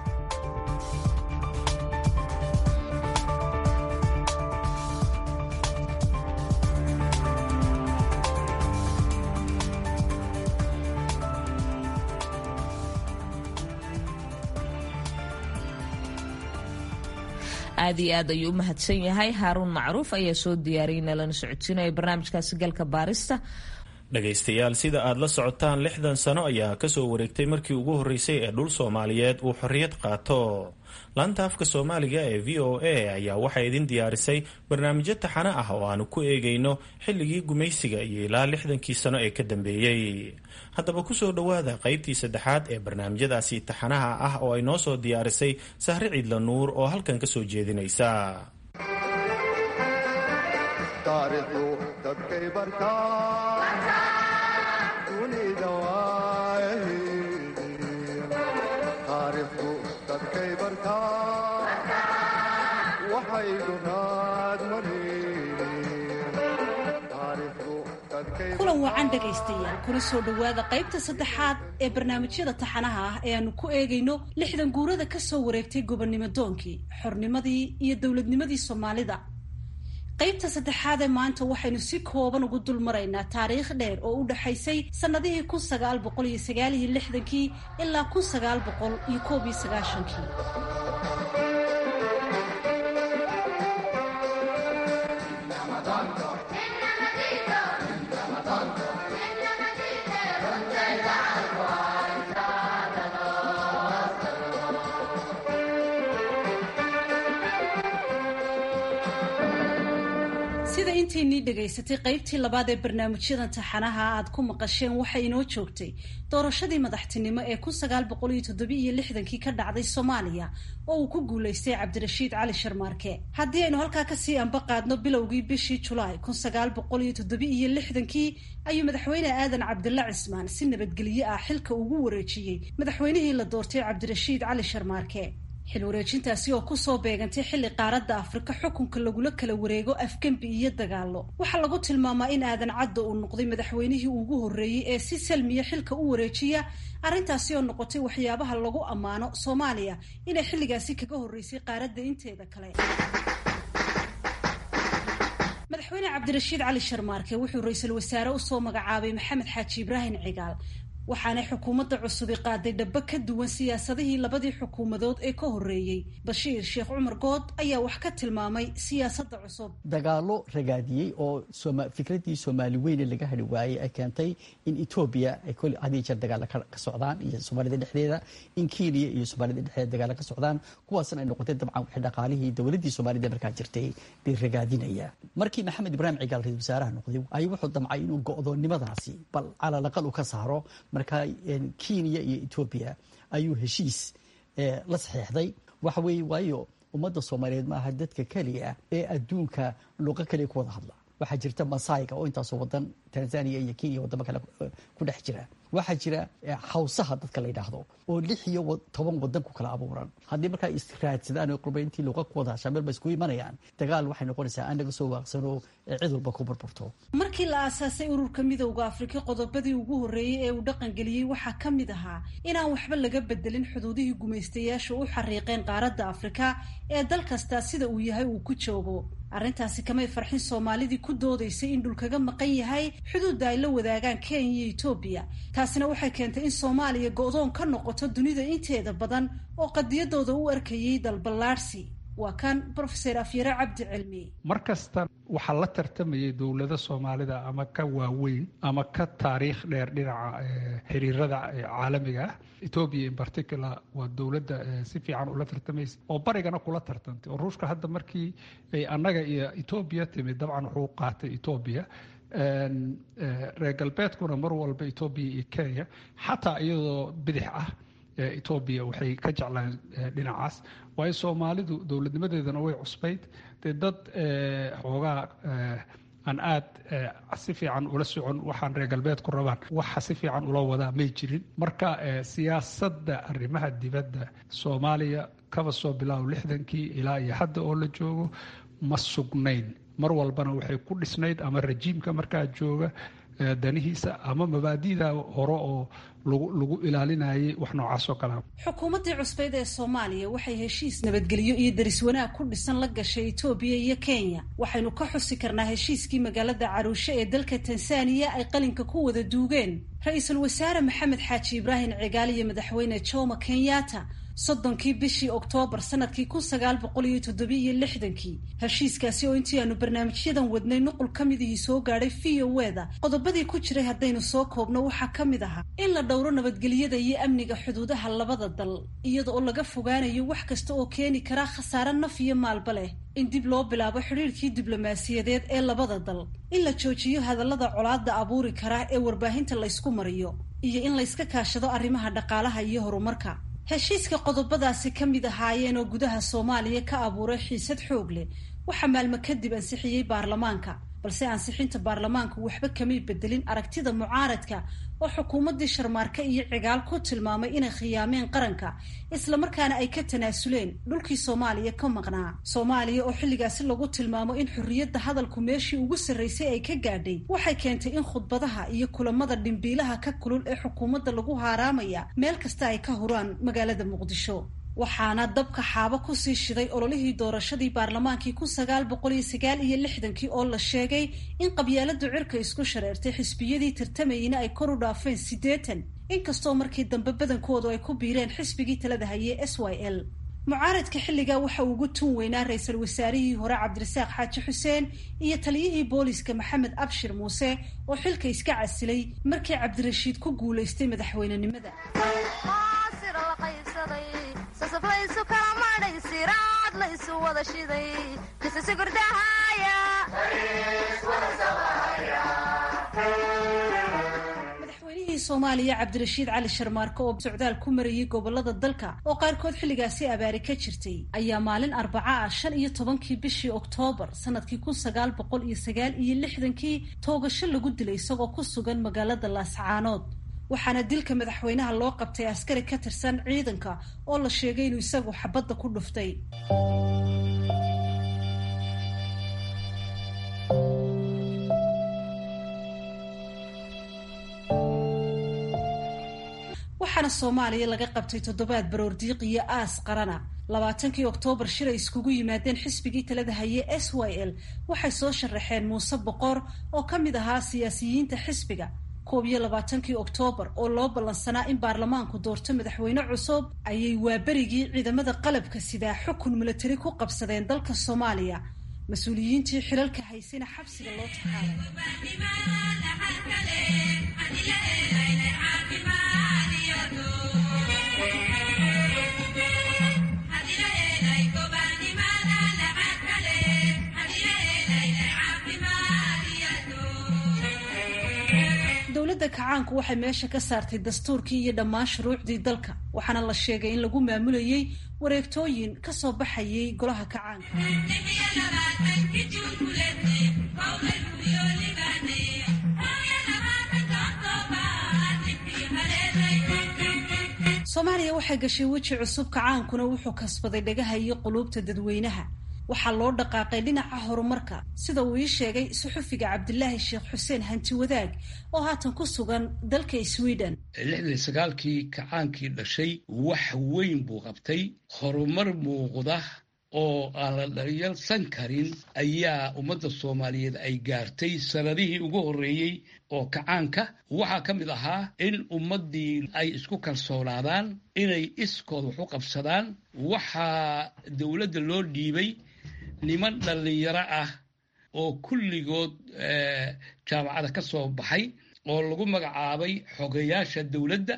aad iyo aad ayuu u mahadsan yahay haaruun macruuf ayaa soo diyaariyay nalana socodsiinaya barnaamijkaasi galka baarista dhegaystayaal sida aad la socotaan lixdan sano ayaa kasoo wareegtay markii ugu horreysay ee dhul soomaaliyeed uu xorriyad qaato laanta afka soomaaliga ee v o a ayaa waxay idin diyaarisay barnaamijyo taxane ah oo aanu ku eegayno xilligii gumaysiga iyo ilaa lixdankii sano ee ka dambeeyey haddaba kusoo dhowaada qaybtii saddexaad ee barnaamijyadaasi taxanaha ah oo ay noo soo diyaarisay sahre ciidla nuur oo halkan ka soo jeedinaysa kulan wacan dhegaystayaal kuna soo dhowaada qaybta saddexaad ee barnaamijyada taxanaha ah ee aanu ku eegayno lixdan guurada ka soo wareegtay gobonnimo doonkii xornimadii iyo dowladnimadii soomaalida qaybta saddexaad ee maanta waxaynu si kooban ugu dul maraynaa taariikh dheer oo u dhexaysay sannadihii kun sagaal boqol iyo sagaal iyo lixdankii ilaa kun sagaal boqol iyo koob iyo sagaashankii sida intaynii dhegaysatay qaybtii labaad ee barnaamijyadan taxanaha aad ku maqasheen waxay inoo joogtay doorashadii madaxtinimo ee kun sagaal boqol iyo toddobiiyo lixdankii ka dhacday soomaaliya oo uu ku guulaystay cabdirashiid cali sharmaarke haddii aynu halkaa kasii anba qaadno bilowgii bishii julaay kun sagaal boqol iyo toddobi-iyo lixdankii ayuu madaxweyne aadan cabdilla cismaan si nabadgelyo ah xilka ugu wareejiyey madaxweynihii la doortay cabdirashiid cali sharmaarke xil wareejintaasi oo kusoo beegantay xilli qaaradda afrika xukunka lagula kala wareego afgembi iyo dagaallo waxaa lagu tilmaamaa in aadan cadda uu noqday madaxweynihii ugu horreeyey ee si salmiya xilka u wareejiya arrintaasi oo noqotay waxyaabaha lagu ammaano soomaaliya inay xilligaasi kaga horreysay qaaradda inteeda kale madaxweyne cabdirashiid cali sharmaarke wuxuu ra-iisul wasaare usoo magacaabay maxamed xaaji ibraahim cigaal waxaanay xukuumadda cusubi qaaday dhaba ka duwan siyaasadihii labadii xukuumadood ee ka horreeyey bashiir sheekh cumar good ayaa wax ka tilmaamay siyaasadda cusub dagaalo ragaadiyey oo fikradii soomaali weyne laga hadhi waayey ay keentay in etoobiya ay kol hadiyo jeer dagaala ka socdaan iyo soomaalida dhexdeeda in kenya iyo soomaalida dhexdeeda dagaala ka socdaan kuwaasna ay noqotay dabcan wixii dhaqaalihii dowladdii soomaalida markaa jirtay bay ragaadinaya markii maxamed ibraahim cigaal ra-isul wasaaraha noqday ayuu wuxuu damcay inuu go'doonnimadaasi bal calalaqal u ka saaro marka kenya iyo etoobiya ayuu heshiis la saxeexday waxa weeye waayo ummadda soomaaliyeed maaha dadka keliya ee adduunka luqo keliya ku wada hadla waxaa jirta masayga oo intaasoo wadan tanzania iyo kenya wadamo kale ku dhex jira waxaa jira hawsaha dadka la yidhaahdo oo lix iyo toban wadan ku kala abuuran haddii markaa israadsadaan oo qurbayntii luqa ku wada hashaa meel ba isku imanayaan dagaal waxay noqonaysaa aan naga soo waaqsano cid walba ku burburto markii la aasaasay ururka midowda afrika qodobadii ugu horreeyey ee uu dhaqangeliyey waxaa ka mid ahaa inaan waxba laga bedelin xuduudihii gumaystayaashu u xariiqeen qaaradda afrika ee dal kastaa sida uu yahay uu ku joogo arrintaasi kamay farxin soomaalidii ku doodaysay in dhulkaga maqan yahay xuduudda ay la wadaagaan kenya iyo etoobiya taasina waxay keentay in soomaaliya go-doon ka noqoto dunida inteeda badan oo qadiyadooda u arkayay dalballaadhsi waa kan brofeser afyare cabdi cilmi mar kasta waxaa la tartamayay dowlado soomaalida ama ka waaweyn ama ka taariikh dheer dhinaca xiriirada caalamiga ah etoobiya in particular waa dowladda si fiican ula tartamaysa oo barigana kula tartantay oo ruushka hadda markii ay annaga iyo etoobiya timid dabcan wuxuu qaatay etoobiya reer galbeedkuna mar walba etoobiya iyo kenya xataa iyadoo bidix ah etoobiya waxay ka jeclaan dhinacaas waayo soomaalidu dowladnimadeedana way cusbayd dee dad xoogaa aan aad si fiican ula socon waxaan reer galbeedku rabaan waxa si fiican ula wadaa may jirin marka siyaasadda arrimaha dibadda soomaaliya kaba soo bilaabo lixdankii ilaa iyo hadda oo la joogo ma sugnayn mar walbana waxay ku dhisnayd ama rajiimka markaa jooga danihiisa ama mabaadida hore oo lagu ilaalinayay wax noocaasoo kalea xukuumaddii cusbeyd ee soomaaliya waxay heshiis nabadgelyo iyo daris wanaag ku dhisan la gashay etoobiya iyo kenya waxaynu ka xusi karnaa heshiiskii magaalada caruushe ee dalka tansaaniya ay qalinka ku wada duugeen ra-iisul wasaare maxamed xaaji ibraahim cigaal iyo madaxweyne jomo kenyatta soddonkii bishii oktoobar sanadkii kun sagaal boqol iyo toddobiiyo lixdankii heshiiskaasi oo intii aanu barnaamijyadan wadnay nuqul ka midihii soo gaadhay v o eda qodobadii ku jiray haddaynu soo koobno waxaa ka mid ahaa in la dhowro nabadgelyada iyo amniga xuduudaha labada dal iyada oo laga fogaanayo wax kasta oo keeni kara khasaare naf iyo maalba leh in dib loo bilaabo xidhiirkii diblomaasiyadeed ee labada dal in la joojiyo hadallada colaadda abuuri kara ee warbaahinta laysku mariyo iyo in layska kaashado arrimaha dhaqaalaha iyo horumarka heshiiska qodobadaasi ka mid ahaayeen oo gudaha soomaaliya ka abuuray xiisad xoog leh waxaa maalmo kadib ansixiyey baarlamaanka balse ansixinta baarlamaanku waxba kamay bedelin aragtida mucaaradka oo xukuumaddii sharmaarke iyo cigaal ku tilmaamay inay khiyaameen qaranka islamarkaana ay ka tanaasuleen dhulkii soomaaliya ka maqnaa soomaaliya oo xilligaasi lagu tilmaamo in xorriyadda hadalku meeshii ugu sarraysay ay ka gaadhay waxay keentay in khudbadaha iyo kulamada dhimbiilaha ka kulul ee xukuumadda lagu haaraamaya meel kasta ay ka huraan magaalada muqdisho waxaana dabka xaabo kusii shiday ololihii doorashadii baarlamaankii kun sagaal boqol iyo sagaal iyo lixdankii oo la sheegay in qabyaaladu cirka isku shareertay xisbiyadii tartamayeyna ay kor u dhaafeen siddeetan inkastoo markii dambe badankoodu ay ku biireen xisbigii talada hayay s y l mucaaradka xilligaa waxa uu ugu tun weynaa ra-iisul wasaarihii hore cabdirasaaq xaaji xuseen iyo taliyihii booliska maxamed abshir muuse oo xilka iska casilay markii cabdirashiid ku guulaystay madaxweynenimada madaxweynihii soomaaliya cabdirashiid cali sharmaarke oo socdaal ku marayay gobolada dalka oo qaarkood xilligaasi abaari ka jirtay ayaa maalin arbaca ah shan iyo tobankii bishii oktoobar sanadkii kun sagaal boqol iyo sagaal iyo lixdankii toogasho lagu dilay isagoo ku sugan magaalada laascaanood waxaana dilka madaxweynaha loo qabtay askari ka tirsan ciidanka oo la sheegay inuu isagu xabadda ku dhuftay waxaana soomaaliya laga qabtay toddobaad baroordiiq iyo aas qarana labaatankii oktoobar shir ay iskugu yimaadeen xisbigii talada haye s y l waxay soo sharaxeen muuse boqor oo ka mid ahaa siyaasiyiinta xisbiga koob iyo labaatankii oktoobar oo loo ballansanaa in baarlamaanku doorto madaxweyne cusub ayay waaberigii ciidamada qalabka sidaa xukun milatari ku qabsadeen dalka soomaaliya mas-uuliyiintii xilalka haysayna xabsiga loo dowladda kacaanku waxay meesha ka saartay dastuurkii iyo dhammaan shuruucdii dalka waxaana la sheegay in lagu maamulayey wareegtooyin ka soo baxayay golaha kacaanka soomaaliya waxay gashay weji cusub kacaankuna wuxuu kasbaday dhagaha iyo quluubta dadweynaha waxaa loo dhaqaaqay dhinaca horumarka sida uu ii sheegay suxufiga cabdilaahi sheekh xuseen hanti wadaag oo haatan ku sugan dalka sweden lixdan sagaalkii kacaankii dhashay wax weyn buu qabtay horumar muuqda oo aan la dharyalsan karin ayaa ummadda soomaaliyeed ay gaartay sanadihii ugu horreeyey oo kacaanka waxaa ka mid ahaa in ummaddii ay isku kalsoonaadaan inay iskood wax u qabsadaan waxaa dowladda loo dhiibay niman dhallinyaro ah oo kulligood jaamacada ka soo baxay oo lagu magacaabay xogayaasha dowladda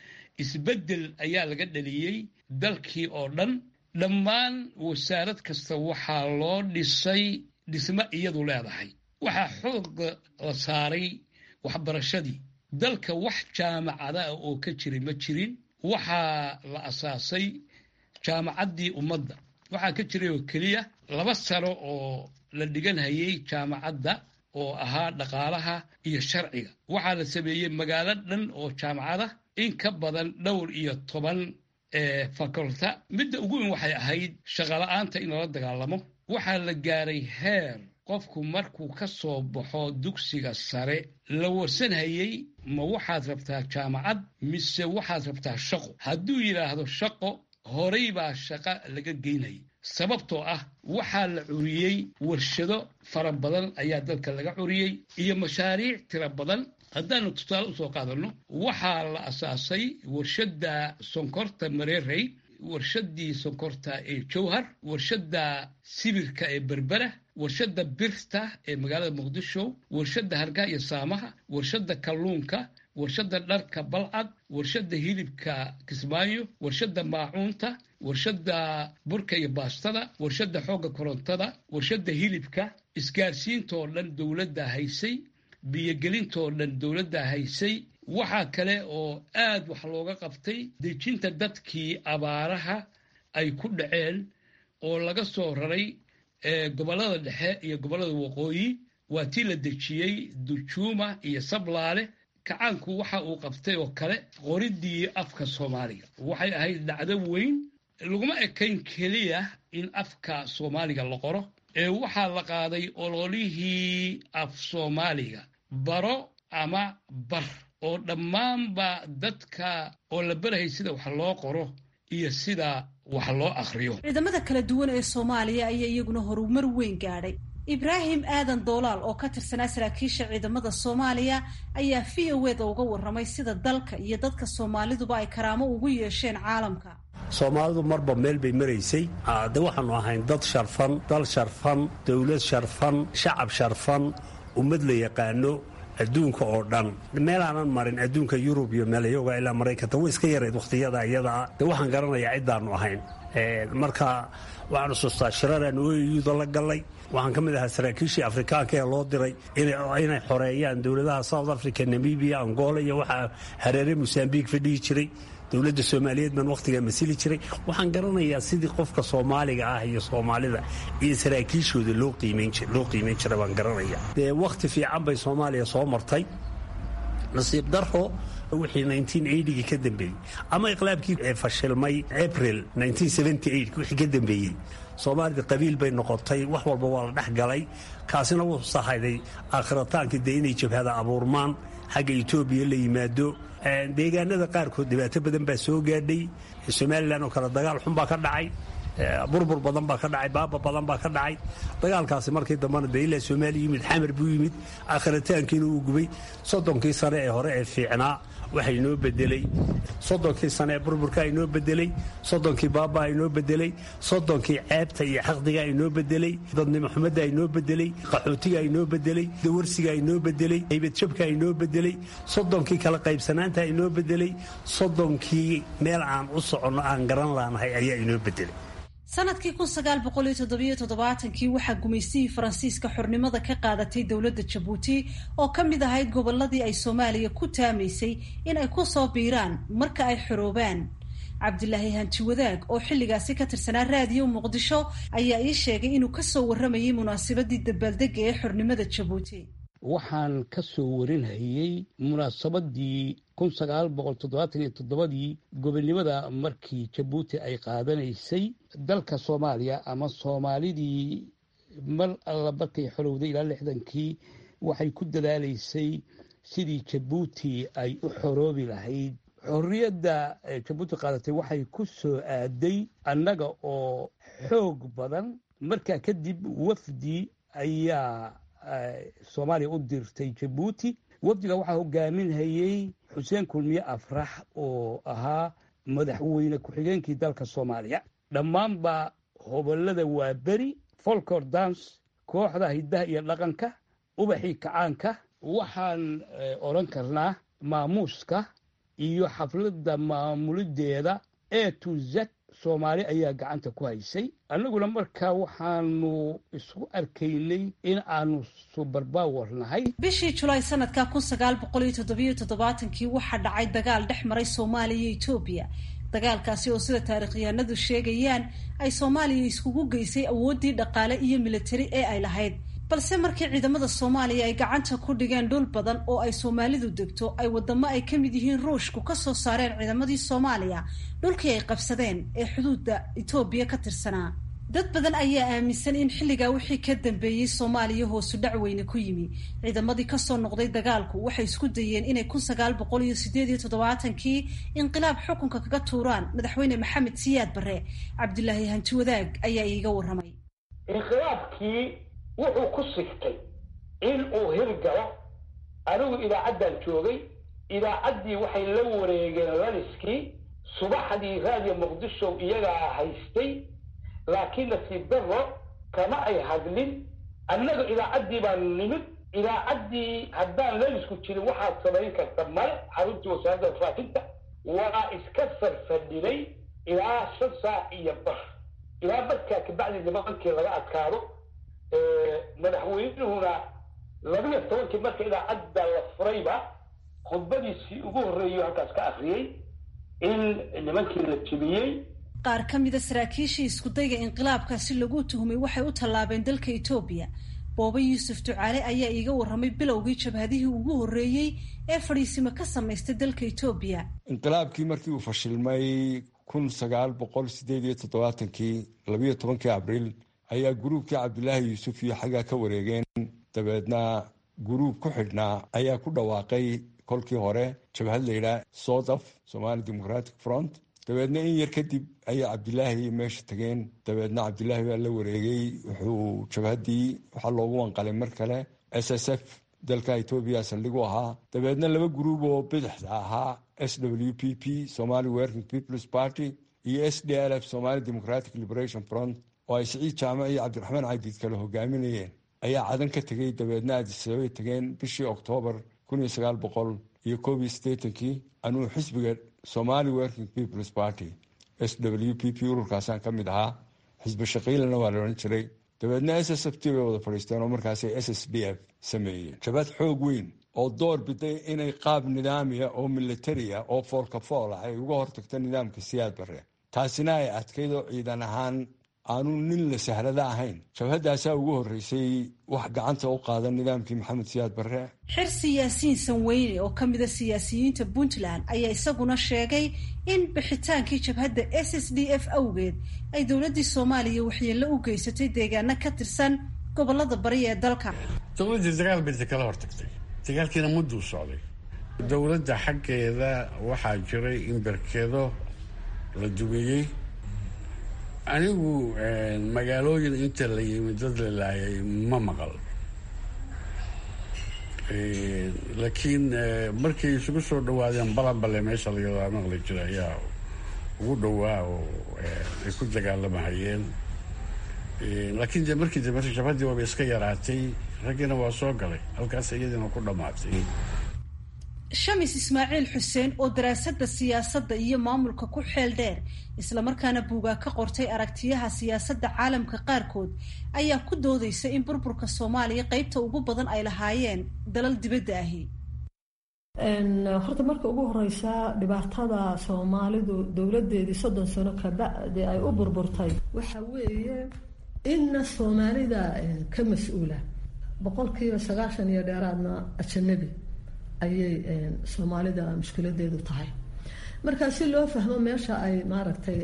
isbeddel ayaa laga dhaliyey dalkii oo dhan dhammaan wasaarad kasta waxaa loo dhisay dhismo iyadu leedahay waxaa xooga la saaray waxbarashadii dalka wax jaamacada ah oo ka jiray ma jirin waxaa la asaasay jaamacaddii ummadda waxaa ka jiray oo keliya laba sano oo la dhiganhayay jaamacadda oo ahaa dhaqaalaha iyo sharciga waxaa la sameeyey magaalo dhan oo jaamacada in ka badan dhowr iyo toban faculta midda ugu weyn waxay ahayd shaqala-aanta in lala dagaalamo waxaa la gaaray heer qofku markuu ka soo baxo dugsiga sare la warsanhayey ma waxaad rabtaa jaamacad mise waxaad rabtaa shaqo hadduu yidhaahdo shaqo horay baa shaqo laga geynayay sababtoo ah waxaa la curiyey warshado fara badan ayaa dalka laga curiyey iyo mashaariic tiro badan haddaanu tusaale usoo qaadanno waxaa la asaasay warshadda sonkorta mareerey warshadii sonkorta ee jowhar warshadda sibirka ee berbera warshadda birta ee magaalada muqdisho warshadda hargaha iyo saamaha warshadda kalluunka warshadda dharka balcad warshadda hilibka kismaayo warshadda maacuunta warshadda burka iyo baastada warshadda xoogga korontada warshadda hilibka isgaarsiintoo dhan dowladda haysay biyogelintoo dhan dowladda haysay waxaa kale oo aad wax looga qabtay dejinta dadkii abaaraha ay ku dhaceen oo laga soo raray gobollada dhexe iyo gobollada waqooyi waa tii la dejiyey dujuuma iyo sablaale kacaanku waxa uu qabtay oo kale qoridii afka soomaaliga waxay ahayd dhacdo weyn laguma ekayn keliya in afka soomaaliga la qoro ee waxaa la qaaday ololihii af soomaaliga baro ama bar oo dhammaanba dadka oo la barahay sida wax loo qoro iyo sida wax loo akhriyo ciidamada kala duwan ee soomaaliya ayaa iyaguna horumar weyn gaadhay ibraahim aadan doolaal oo ka tirsanaa saraakiisha ciidamada soomaaliya ayaa v o eda uga warramay sida dalka iyo dadka soomaaliduba ay karaamo ugu yeesheen caalamka soomaalidu marba meel bay maraysay de waxaanu ahayn dad sharfan dal sharfan dowlad sharfan shacab sharfan ummad la yaqaano adduunka oo dhan meelaanan marin adduunka yurub iyo meelayoga ilaa maraykanka way iska yarayd wakhtiyada iyadaa de waxaan garanayaa ciddaannu ahayn marka waxaan xusuustaa shiraraan oyuda la gallay waxaan ka mid ahaa saraakiishii afrikaanka ee loo diray inay xoreeyaan dowladaha south africa namibia angola iyo waxaa hareere mosambiq fadhihi jiray dowladda soomaaliyeed baan wakhtigaa masili jiray waxaan garanayaa sidii qofka soomaaliga ah iyo soomaalida iyo saraakiishooda loo qiimayn jira baan garanaya dee wakhti fiican bay soomaaliya soo martay nasiib daro wixii gii ka dambeeyey ama iqlaabkii fashilmay april wixii ka dambeeyey soomaalida qabiil bay noqotay wax walba waa la dhex galay kaasina wuxuu sahayday aakhirataanka dee inay jabhada abuurmaan xagga etoobiya la yimaado deegaanada qaarkood dhibaato badan baa soo gaadhay somalilan oo kale dagaal xun baa ka dhacay burbur badan baa ka dhacay baaba badan baa ka dhacay dagaalkaasi markii dambena de ilaa soomaaliya yimid xamar buu yimid aakhiritaankiina uu gubay soddonkii sane ee hore ee fiicnaa waxa inoo bedelay soddonkii sane ee burburka inoo bedelay soddonkii baabaa inoo bedelay soddonkii ceebta iyo xaqdiga inoo bedelay dadnimo xumada inoo bedelay qaxootiga inoo bedelay dawarsiga inoo bedelay haybadjabka inoo bedelay soddonkii kala qaybsanaanta inoo bedelay soddonkii meel aan u soconno aan garan laanahay ayaa inoo bedelay sanadkii kun sagaal boqol iyo toddobiyo toddobaatankii waxaa gumaystihii faransiiska xornimada ka qaadatay dowladda jabuuti oo ka mid ahayd gobolladii ay soomaaliya ku taamaysay in ay ku soo biiraan marka ay xoroobaan cabdilaahi hanti wadaag oo xilligaasi ka tirsanaa raadiyo muqdisho ayaa ii sheegay inuu kasoo warramayay munaasabadii dabaaldega ee xornimada jabuuti waxaan ka soo warinhayey munaasabadii kun sagaal boqol toddobaatan iyo toddobadii gobonnimada markii jabuuti ay qaadanaysay dalka soomaaliya ama soomaalidii mar alla markay xorowday ilaa lixdankii waxay ku dadaalaysay sidii jabuuti ay u xoroobi lahayd xorriyadda jabuuti qaadatay waxay ku soo aaday annaga oo xoog badan markaa kadib wafdi ayaa soomaaliya u dirtay jabuuti wafdiga waxaa hogaaminhayey xuseen kulmiye afrax oo ahaa madaxweyne ku-xigeenkii dalka soomaaliya dhammaanba hobolada waa beri folkor dance kooxda hiddaha iyo dhaqanka ubaxii kacaanka waxaan odhan karnaa maamuuska iyo xafladda maamulideeda e to z soomaali ayaa gacanta ku haysay annaguna markaa waxaanu isku arkaynay in aanu subarbaawar nahay bishii julaay sanadka kun sagaal boqol iyo toddobiyo toddobaatankii waxaa dhacay dagaal dhex maray soomaaliya iyo etoobiya dagaalkaasi oo sida taarikhyahanadu sheegayaan ay soomaaliya iskugu geysay awooddii dhaqaale iyo militari ee ay lahayd balse markii ciidamada soomaaliya ay gacanta ku dhigeen dhul badan oo ay soomaalidu degto ay wadamo ay ka mid yihiin ruushku ka soo saareen ciidamadii soomaaliya dhulkii ay qabsadeen ee xuduudda etoobiya ka tirsanaa dad badan ayaa aaminsan in xilligaa wixii ka dambeeyey soomaaliya hoosu dhac weyne ku yimi ciidamadii kasoo noqday dagaalku waxay isku dayeen inay kun sagaal boqol iyo sideed iyo toddobaatankii inqilaab xukunka kaga tuuraan madaxweyne maxamed siyaad barre cabdilaahi hanti wadaag ayaa iiga warramay wuxuu ku sigtay in uu hirgalo anigu idaacaddan joogay idaacaddii waxay la wareegeen laniskii subaxdii raadiyo muqdisho iyagaa haystay laakiin nasiib darro kama ay hadlin annaga idaacaddii baan nimid idaacaddii haddaan lanisku jirin waxaad samayn karta male xaruntii wasaaradda faafinta waa iska sarfadhinay ilaa shan saac iyo bar ilaa badkaa kabacdi nimankii laga adkaado madaxweynuhuna labiyo tobankii marka idaacadda la furayba khudbadiisii ugu horreeyo halkaas ka akriyey in nimankii la jebiyey qaar ka mida saraakiishii iskudayga inqilaabkaasi lagu tuhumay waxay u tallaabeen dalka etoobiya booba yuusuf ducaale ayaa iiga warramay bilowgii jabhadihii ugu horreeyey ee fadhiisimo ka samaystay dalka etoobiya inqilaabkii markii uu fashilmay kun sagaal boqol sideed iyo toddobaatankii labiyo tobankii abriil ayaa guruubkii cabdilaahi yuusuf iyo xaggaa ka wareegeen dabeedna guruub ku xidhnaa ayaa ku dhawaaqay kolkii hore jabhad layidhaah sodaf somali democratic front dabeedna in yar kadib ayaa cabdilaahi meesha tageen dabeedna cabdilaahi baa la wareegay wuxuu jabhaddii waxaa loogu wanqalay mar kale s s f dalka etoobiya saldhigu ahaa dabeedna laba guruub oo bidixda ahaa s w p p somali working peoples party iyo s d l f somali democratic liberation front oo ay siciid jaamac iyo cabdiraxmaan cadiid kale hogaaminayeen ayaa cadan ka tegey dabeedna aadisababay tageen bishii oktoobar kun iyo sagaal boqol iyo koob iyo siddeetankii anuu xisbiga somali working peoples party s w p p ururkaasaan ka mid ahaa xisbi shaqiilana waa la odhan jiray dabeedna s s f t bay wada fadhiisteen oo markaasay s s d f sameeyeen jabad xoog weyn oo door biday inay qaab nidaamiya oo militariya oo foolka fool ah ay uga hortagto nidaamka siyaad barre taasina ay adkayd oo ciidan ahaan aanu nin la sahlada ahayn jabhaddaasaa ugu horreysay wax gacanta u qaadan nidaamkii maxamed siyaad barre xirsi yaasiin sanweyne oo ka mida siyaasiyiinta puntland ayaa isaguna sheegay in bixitaankii jabhadda s s d f awgeed ay dowladdii soomaaliya waxyeello u geysatay deegaano ka tirsan gobolada bari ee dalka dowladdii dagaal bay kala hortagtay dagaalkiina mudduu socday dowladda xaggeeda waxaa jiray in berkedo la dugeeyey anigu magaalooyin inta la yimi dad la laayay ma maqal laakiin markay isugu soo dhawaadeen balanbale meesha layadaa maqli jira ayaa ugu dhowaa oo ay ku dagaalamahayeen laakiin de markii dambe jabhaddii waaba iska yaraatay raggiina waa soo galay halkaas iyadiina ku dhammaatay shamis ismaaciil xuseen oo daraasadda siyaasadda iyo maamulka ku xeel dheer islamarkaana buugaa ka qortay aragtiyaha siyaasadda caalamka qaarkood ayaa ku doodaysa in burburka soomaaliya qeybta ugu badan ay lahaayeen dalal dibadda ahi horta marka ugu horeysa dhibaatada soomaalidu dowladeedii soddon sano kabacdi ay u burburtay waxa weeye inna soomaalida ka mas-uula boqolkiiba sagaashan iyo dheeraadna ajanabi ayay soomaalida mushkiladeedu tahay marka si loo fahmo meesha ay maaragtay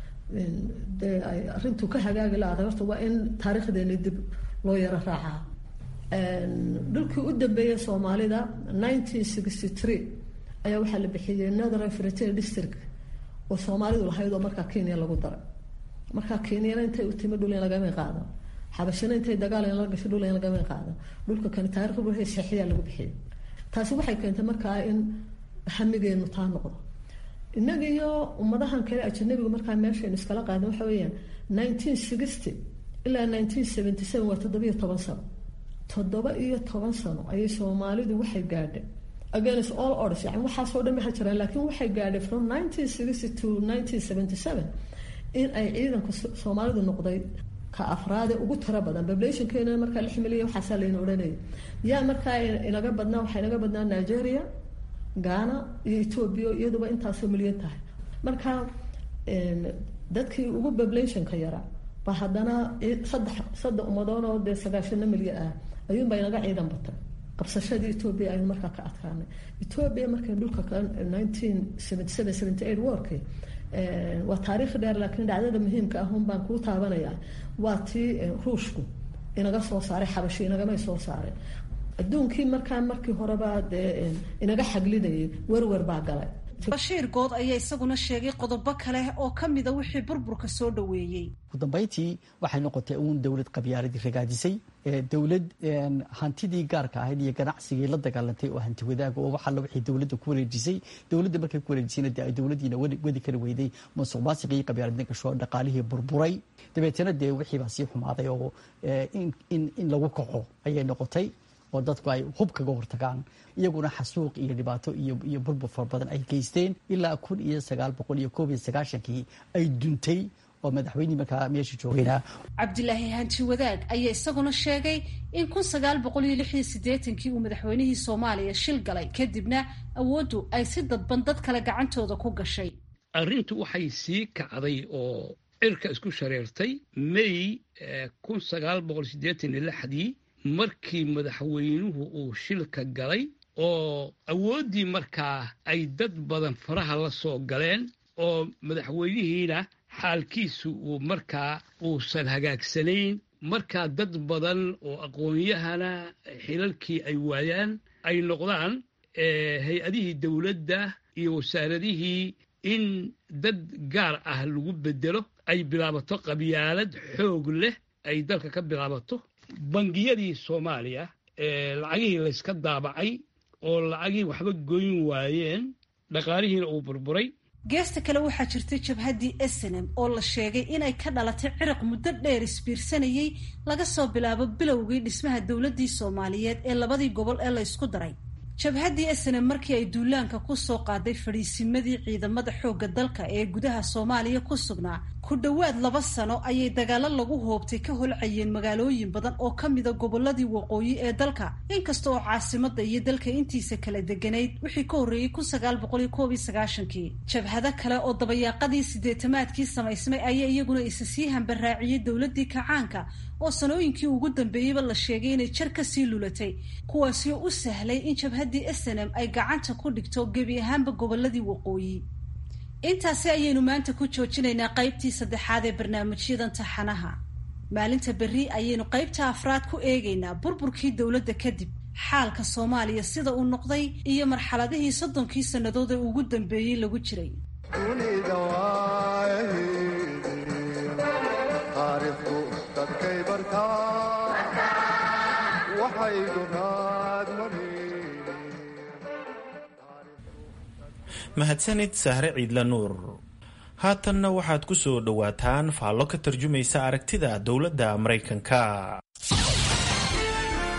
dee ay arrintu ka hagaagi la-aday horta waa in taariikhdeeni dib loo yaro raacaa dhulkii u dambeeyay soomaalida nineteen sixty three ayaa waxaa la bixiyey northern frontier district oo soomaalidu lahayd oo markaa kenya lagu daray markaa kenyana intay u timi dhul in lagama qaado xabashina intay dagaal in la gasho dhul in lagama qaado dhulka kani taarikhda wixii seexiyaa lagu bixiyey taasi waxay keentay markaa in hamigeenu taa noqdo innaga iyo ummadahan kale ajanabigu markaa meeshaynu iskala qaadin waxa weeyaan nineteen sixty ilaa nineteen seventy seven waa toddobiyo toban sano toddoba iyo toban sano ayay soomaalidu waxay gaadhay against all orders yani waxaasoo dhan maha jiraan laakiin waxay gaadhay from nineteen sixty to nineteen seventy seven in ay ciidanka soomaalidu noqday ka afraade ugu tiro badan populationkeena markaa lix milyan waxaasaa layna odhanayay yaa markaa inaga badnaa waxaa inaga badnaa nigeria ghana iyo ethoobia iyaduba intaasoo milyan tahay marka dadkii ugu populationka yaraa ba haddana saddex saddex ummadoon oo dee sagaashano milyan ah ayuunbaa inaga ciidan batay qabsashadii ethoobia aynu markaa ka adkaanay ethoobia markay dhulka nineteen seventy seven seventy eight warkii waa taariikh dheer laakiin dhacdada muhiimka ah un baan kuu taabanayaa waa tii ruushku inaga soo saaray xabashi inagamay soo saaray adduunkii markaa markii horeba dee inaga xaglinayay werwer baa galay bashiir good ayaa isaguna sheegay qodobo kale oo ka mida wixii burburka soo dhoweeyey ugu dambayntii waxay noqotay uun dowlad qabyaaladii ragaadisay dowlad hantidii gaarka ahayd iyo ganacsigii la dagaalantay oo hanti wadaaga oo waxalla wixii dowladda ku wareejisay dowladda markay ku wareejisayna dee ay dowladdiina wadi kari weyday musuq maasiqii iyo qabyaaladna gasho dhaqaalihii burburay dabeetana dee wixii baa sii xumaaday oo in lagu kaco ayay noqotay oo dadku ay hub kaga hortagaan iyaguna xasuuq iyo dhibaato iyo burbur fara badan ay geysteen ilaa kun iyo sagaal boqol iyo koob iyo sagaashankii ay duntay oo madaxweynihii markaa meesha joogayna cabdilaahi hanti wadaag ayaa isaguna sheegay in kun sagaal boqol iyo lix iyo siddeetankii uu madaxweynihii soomaaliya shil galay kadibna awooddu ay si dadban dad kale gacantooda ku gashay arrintu waxay sii kacday oo cirka isku shareertay may kun sagaal boqol siddeetan iyo lixdii markii madaxweynuhu uu shilka galay oo awooddii markaa ay dad badan faraha la soo galeen oo madaxweynihiina xaalkiisu uu markaa uusan hagaagsanayn markaa dad badan oo aqoon-yahana xilalkii ay waayaan ay noqdaan hay-adihii dowladda iyo wasaaradihii in dad gaar ah lagu bedelo ay bilaabato qabyaalad xoog leh ay dalka ka bilaabato bangiyadii soomaaliya ee lacagihii layska daabacay oo lacagihii waxba goyn waayeen dhaqaalihiina uu burburay geesta kale waxaa jirtay jabhaddii snm oo la sheegay inay ka dhalatay ciriq muddo dheer isbiirsanayey laga soo bilaabo bilowgii dhismaha dowladdii soomaaliyeed ee labadii gobol ee la ysku daray jabhaddii snm markii ay duulaanka ku soo qaaday fadhiisimadii ciidamada xoogga dalka ee gudaha soomaaliya ku sugnaa ku dhowaad laba sano ayay dagaalo lagu hoobtay ka holcayeen magaalooyin badan oo ka mida gobolladii waqooyi ee dalka inkasta oo caasimadda iyo dalka intiisa kala deganayd wixii ka horreeyey kun sagaal boqol iyo koob iyo sagaashankii jabhado kale oo dabayaaqadii siddeetamaadkii samaysmay ayaa iyaguna isa sii hambaraaciyey dowladdii kacaanka oo sanooyinkii ugu dambeeyeyba la sheegay inay jar ka sii lulatay kuwaasi oo u sahlay in jabhaddii snm ay gacanta ku dhigto gebi ahaanba gobolladii waqooyi intaasi ayaynu maanta ku joojinaynaa qaybtii saddexaad ee barnaamijyadan taxanaha maalinta berri ayaynu qaybta afraad ku eegaynaa burburkii dowladda kadib xaalka soomaaliya sida uu noqday iyo marxaladihii soddonkii sannadood ee ugu dambeeyey lagu jiray mahadsanid sahre ciidla nuur haatanna waxaad ku soo dhowaataan faallo ka tarjumaysa aragtida dowladda maraykanka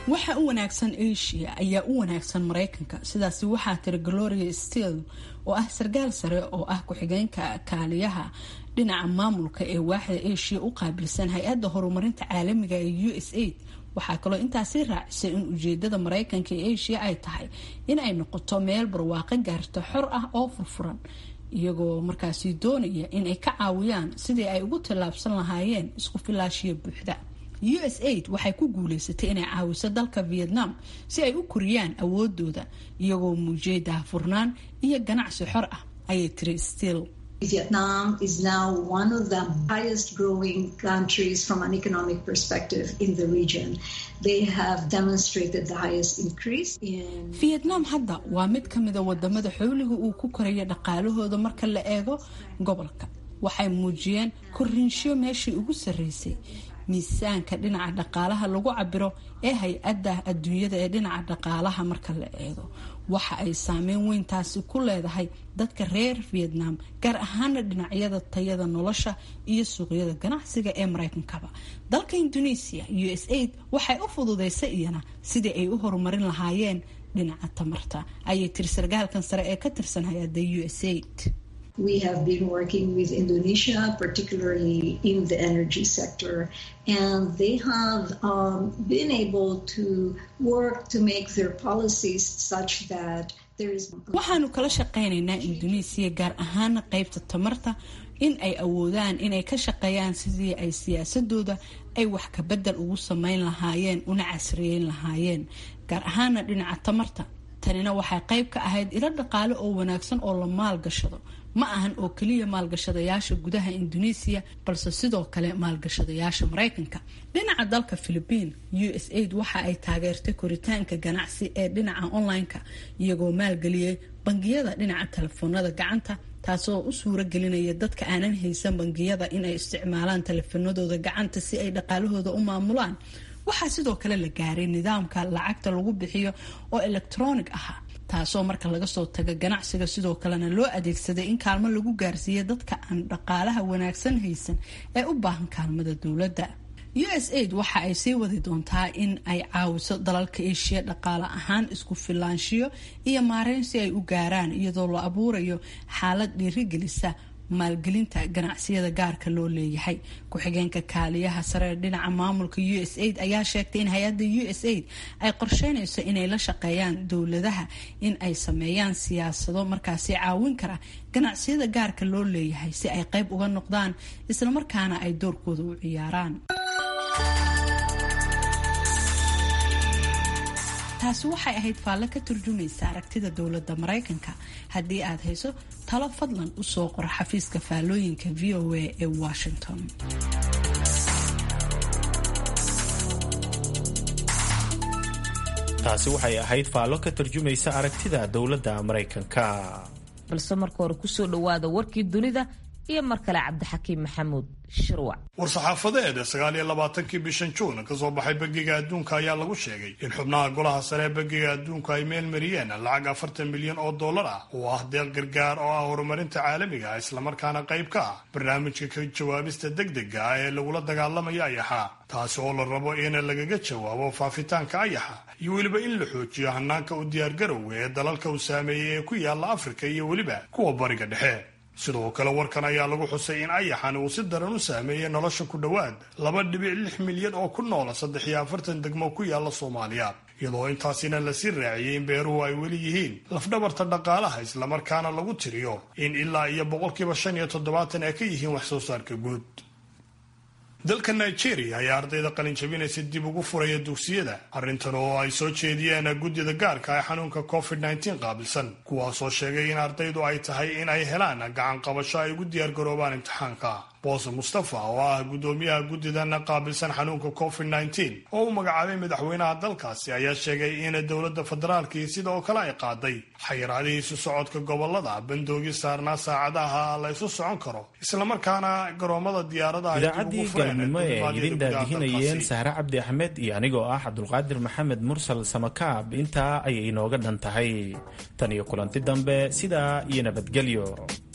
waxa u wanaagsan asia ayaa u wanaagsan maraykanka sidaasi waxaa tiri gloria steel oo ah sarkaal sare oo ah ku-xigeenka kaaliyaha dhinaca maamulka ee waaxda asia u qaabilsan hay-adda horumarinta caalamiga ee u s aid waxaa kaloo intaasi raacisay in ujeedada maraykanka ee asia ay tahay in ay noqoto meel barwaaqo gaarta xor ah oo furfuran iyagoo markaasi doonaya in ay ka caawiyaan sidii ay ugu tallaabsan lahaayeen isku filaashiya buuxda u s aid waxay ku guuleysatay inay caawiso dalka vietnam si ay u koriyaan awoodooda iyagoo muujiyay daahfurnaan iyo ganacsi xor ah ayay tiri still Vietnam is now one of the highest growing countries from an economic perspective in the region. They have demonstrated the highest increase in. vietnam hadda waa mid ka mida wadamada xooliga uu ku koraya dhaqaalahooda marka la eego gobolka waxay muujiyeen korinsho meeshii ugu sarreysay miisaanka dhinaca dhaqaalaha lagu cabiro ee hay-adda adduunyada ee dhinaca dhaqaalaha marka la eego waxa ay saameyn weyntaasi ku leedahay dadka reer vietnam gaar ahaana dhinacyada tayada nolosha iyo suuqyada ganacsiga ee maraykankaba dalka indonesia u s aid waxay u fududeysay iyana sidii ay u horumarin lahaayeen dhinaca tamarta ayay tiri sarkaalkan sare ee ka tirsan hay-adda u s aid We have been working with Indonesia, particularly in the energy sector, and they have um, been able to work to make their policies such that there is. waxaanu kala shaqaynaynaa induneisiya gaar ahaana qeybta tamarta in ay awoodaan inay ka shaqeeyaan sidii ay siyaasadooda ay wax kabedel ugu sameyn lahaayeen una casriyeyn lahaayeen gaar ahaana dhinaca tamarta tanina waxay qeyb ka ahayd ilo dhaqaale oo wanaagsan oo la maalgashado ma ahan oo keliya maalgashadayaasha gudaha indoneesiya balse sidoo kale maalgashadayaasha maraykanka dhinaca dalka philibiin u s aid waxa ay taageertay koritaanka ganacsi ee dhinaca online-ka iyagoo maalgeliyey bangiyada dhinaca telefoonada gacanta taasoo u suuro gelinaya dadka aanan haysan bangiyada inay isticmaalaan telefoonadooda gacanta si ay dhaqaalahooda u maamulaan waxaa sidoo kale la gaaray nidaamka lacagta lagu bixiyo oo electronic ahaa taasoo marka laga soo taga ganacsiga sidoo kalena loo adeegsaday in kaalmo lagu gaarsiiya dadka aan dhaqaalaha wanaagsan haysan ee u baahan kaalmada dowladda u s aid waxa ay sii wadi doontaa in ay caawiso dalalka eshiya dhaqaale ahaan isku filaanshiyo iyo maareyn si ay u gaaraan iyadoo la abuurayo xaalad dhiirigelisa maalgelinta ganacsiyada gaarka loo leeyahay ku-xigeenka kaaliyaha sare dhinaca maamulka u s aid ayaa sheegtay in hay-adda u s aid ay qorsheynayso inay la shaqeeyaan dowladaha in ay sameeyaan siyaasado markaasi caawin kara ganacsiyada gaarka loo leeyahay si ay qayb uga noqdaan islamarkaana ay doorkooda u ciyaaraan taasi waxay ahayd faalle ka turjumaysa aragtida dowladda maraykanka haddii aad hayso talo fadlan u soo qora xafiiska faallooyinka v o a ee washington taasi waxay ahayd faallo ka turjumaysa aragtida dowladda maraykanka balse marka hore kusoo dhowaada warkii dunida iyo mar kale cabdixakiim maxamuud shirwac war-saxaafadeed sagaal iyo labaatankii bishan juun ka soo baxay bangiga adduunka ayaa lagu sheegay in xubnaha golaha sare ee bangiga adduunka ay meel mariyeen lacag afartan milyan oo dollar ah oo ah deeq gargaar oo ah horumarinta caalamiga ah islamarkaana qayb ka ah barnaamijka ka jawaabista degdega ah ee lagula dagaalamaya ayaxa taasi oo la rabo in lagaga jawaabo faafitaanka ayaxa iyo weliba in la xoojiyo hanaanka u diyaargarowga ee dalalka uu saameeyey ee ku yaala afrika iyo weliba kuwa bariga dhexe sidoo kale warkan ayaa lagu xusay in ayaxan uu si daran u saameeyey nolosha ku dhowaad laba dhibic lix milyan oo ku noola saddex iyo afartan degmo ku yaala soomaaliya iyadoo intaasina lasii raaciyey in beeruhu ay weli yihiin lafdhabarta dhaqaalaha islamarkaana lagu tiriyo in ilaa iyo boqolkiiba shan iyo toddobaatan ay ka yihiin wax soo saarka guud dalka nigeria ayaa ardayda qalinjabinaysa dib ugu furaya dugsiyada arrintan oo ay soo jeediyeen guddida gaarka ee xanuunka covid nteen qaabilsan kuwaasoo sheegay in ardaydu ay tahay in ay helaan gacan qabasho ay ugu diyaargaroobaan imtixaanka boose mustafa oo ah guddoomiyaha guddidan qaabilsan xanuunka covid nteen oo u magacaabay madaxweynaha dalkaasi ayaa sheegay in dowladda federaalkii sidoo kale ay qaaday xayiraadihii isu socodka gobolada bandoogii saarnaa saacadaha la isu socon karo islamarkaana garoomada diyaaradaha idaacadii galabnimo ee ay idin daadihinayeen sahre cabdi axmed iyo anigoo ah cabdulqaadir maxamed mursal samakaab intaa ayay inooga dhan tahay tan iyo kulanti dambe sidaa iyo nabadgelyo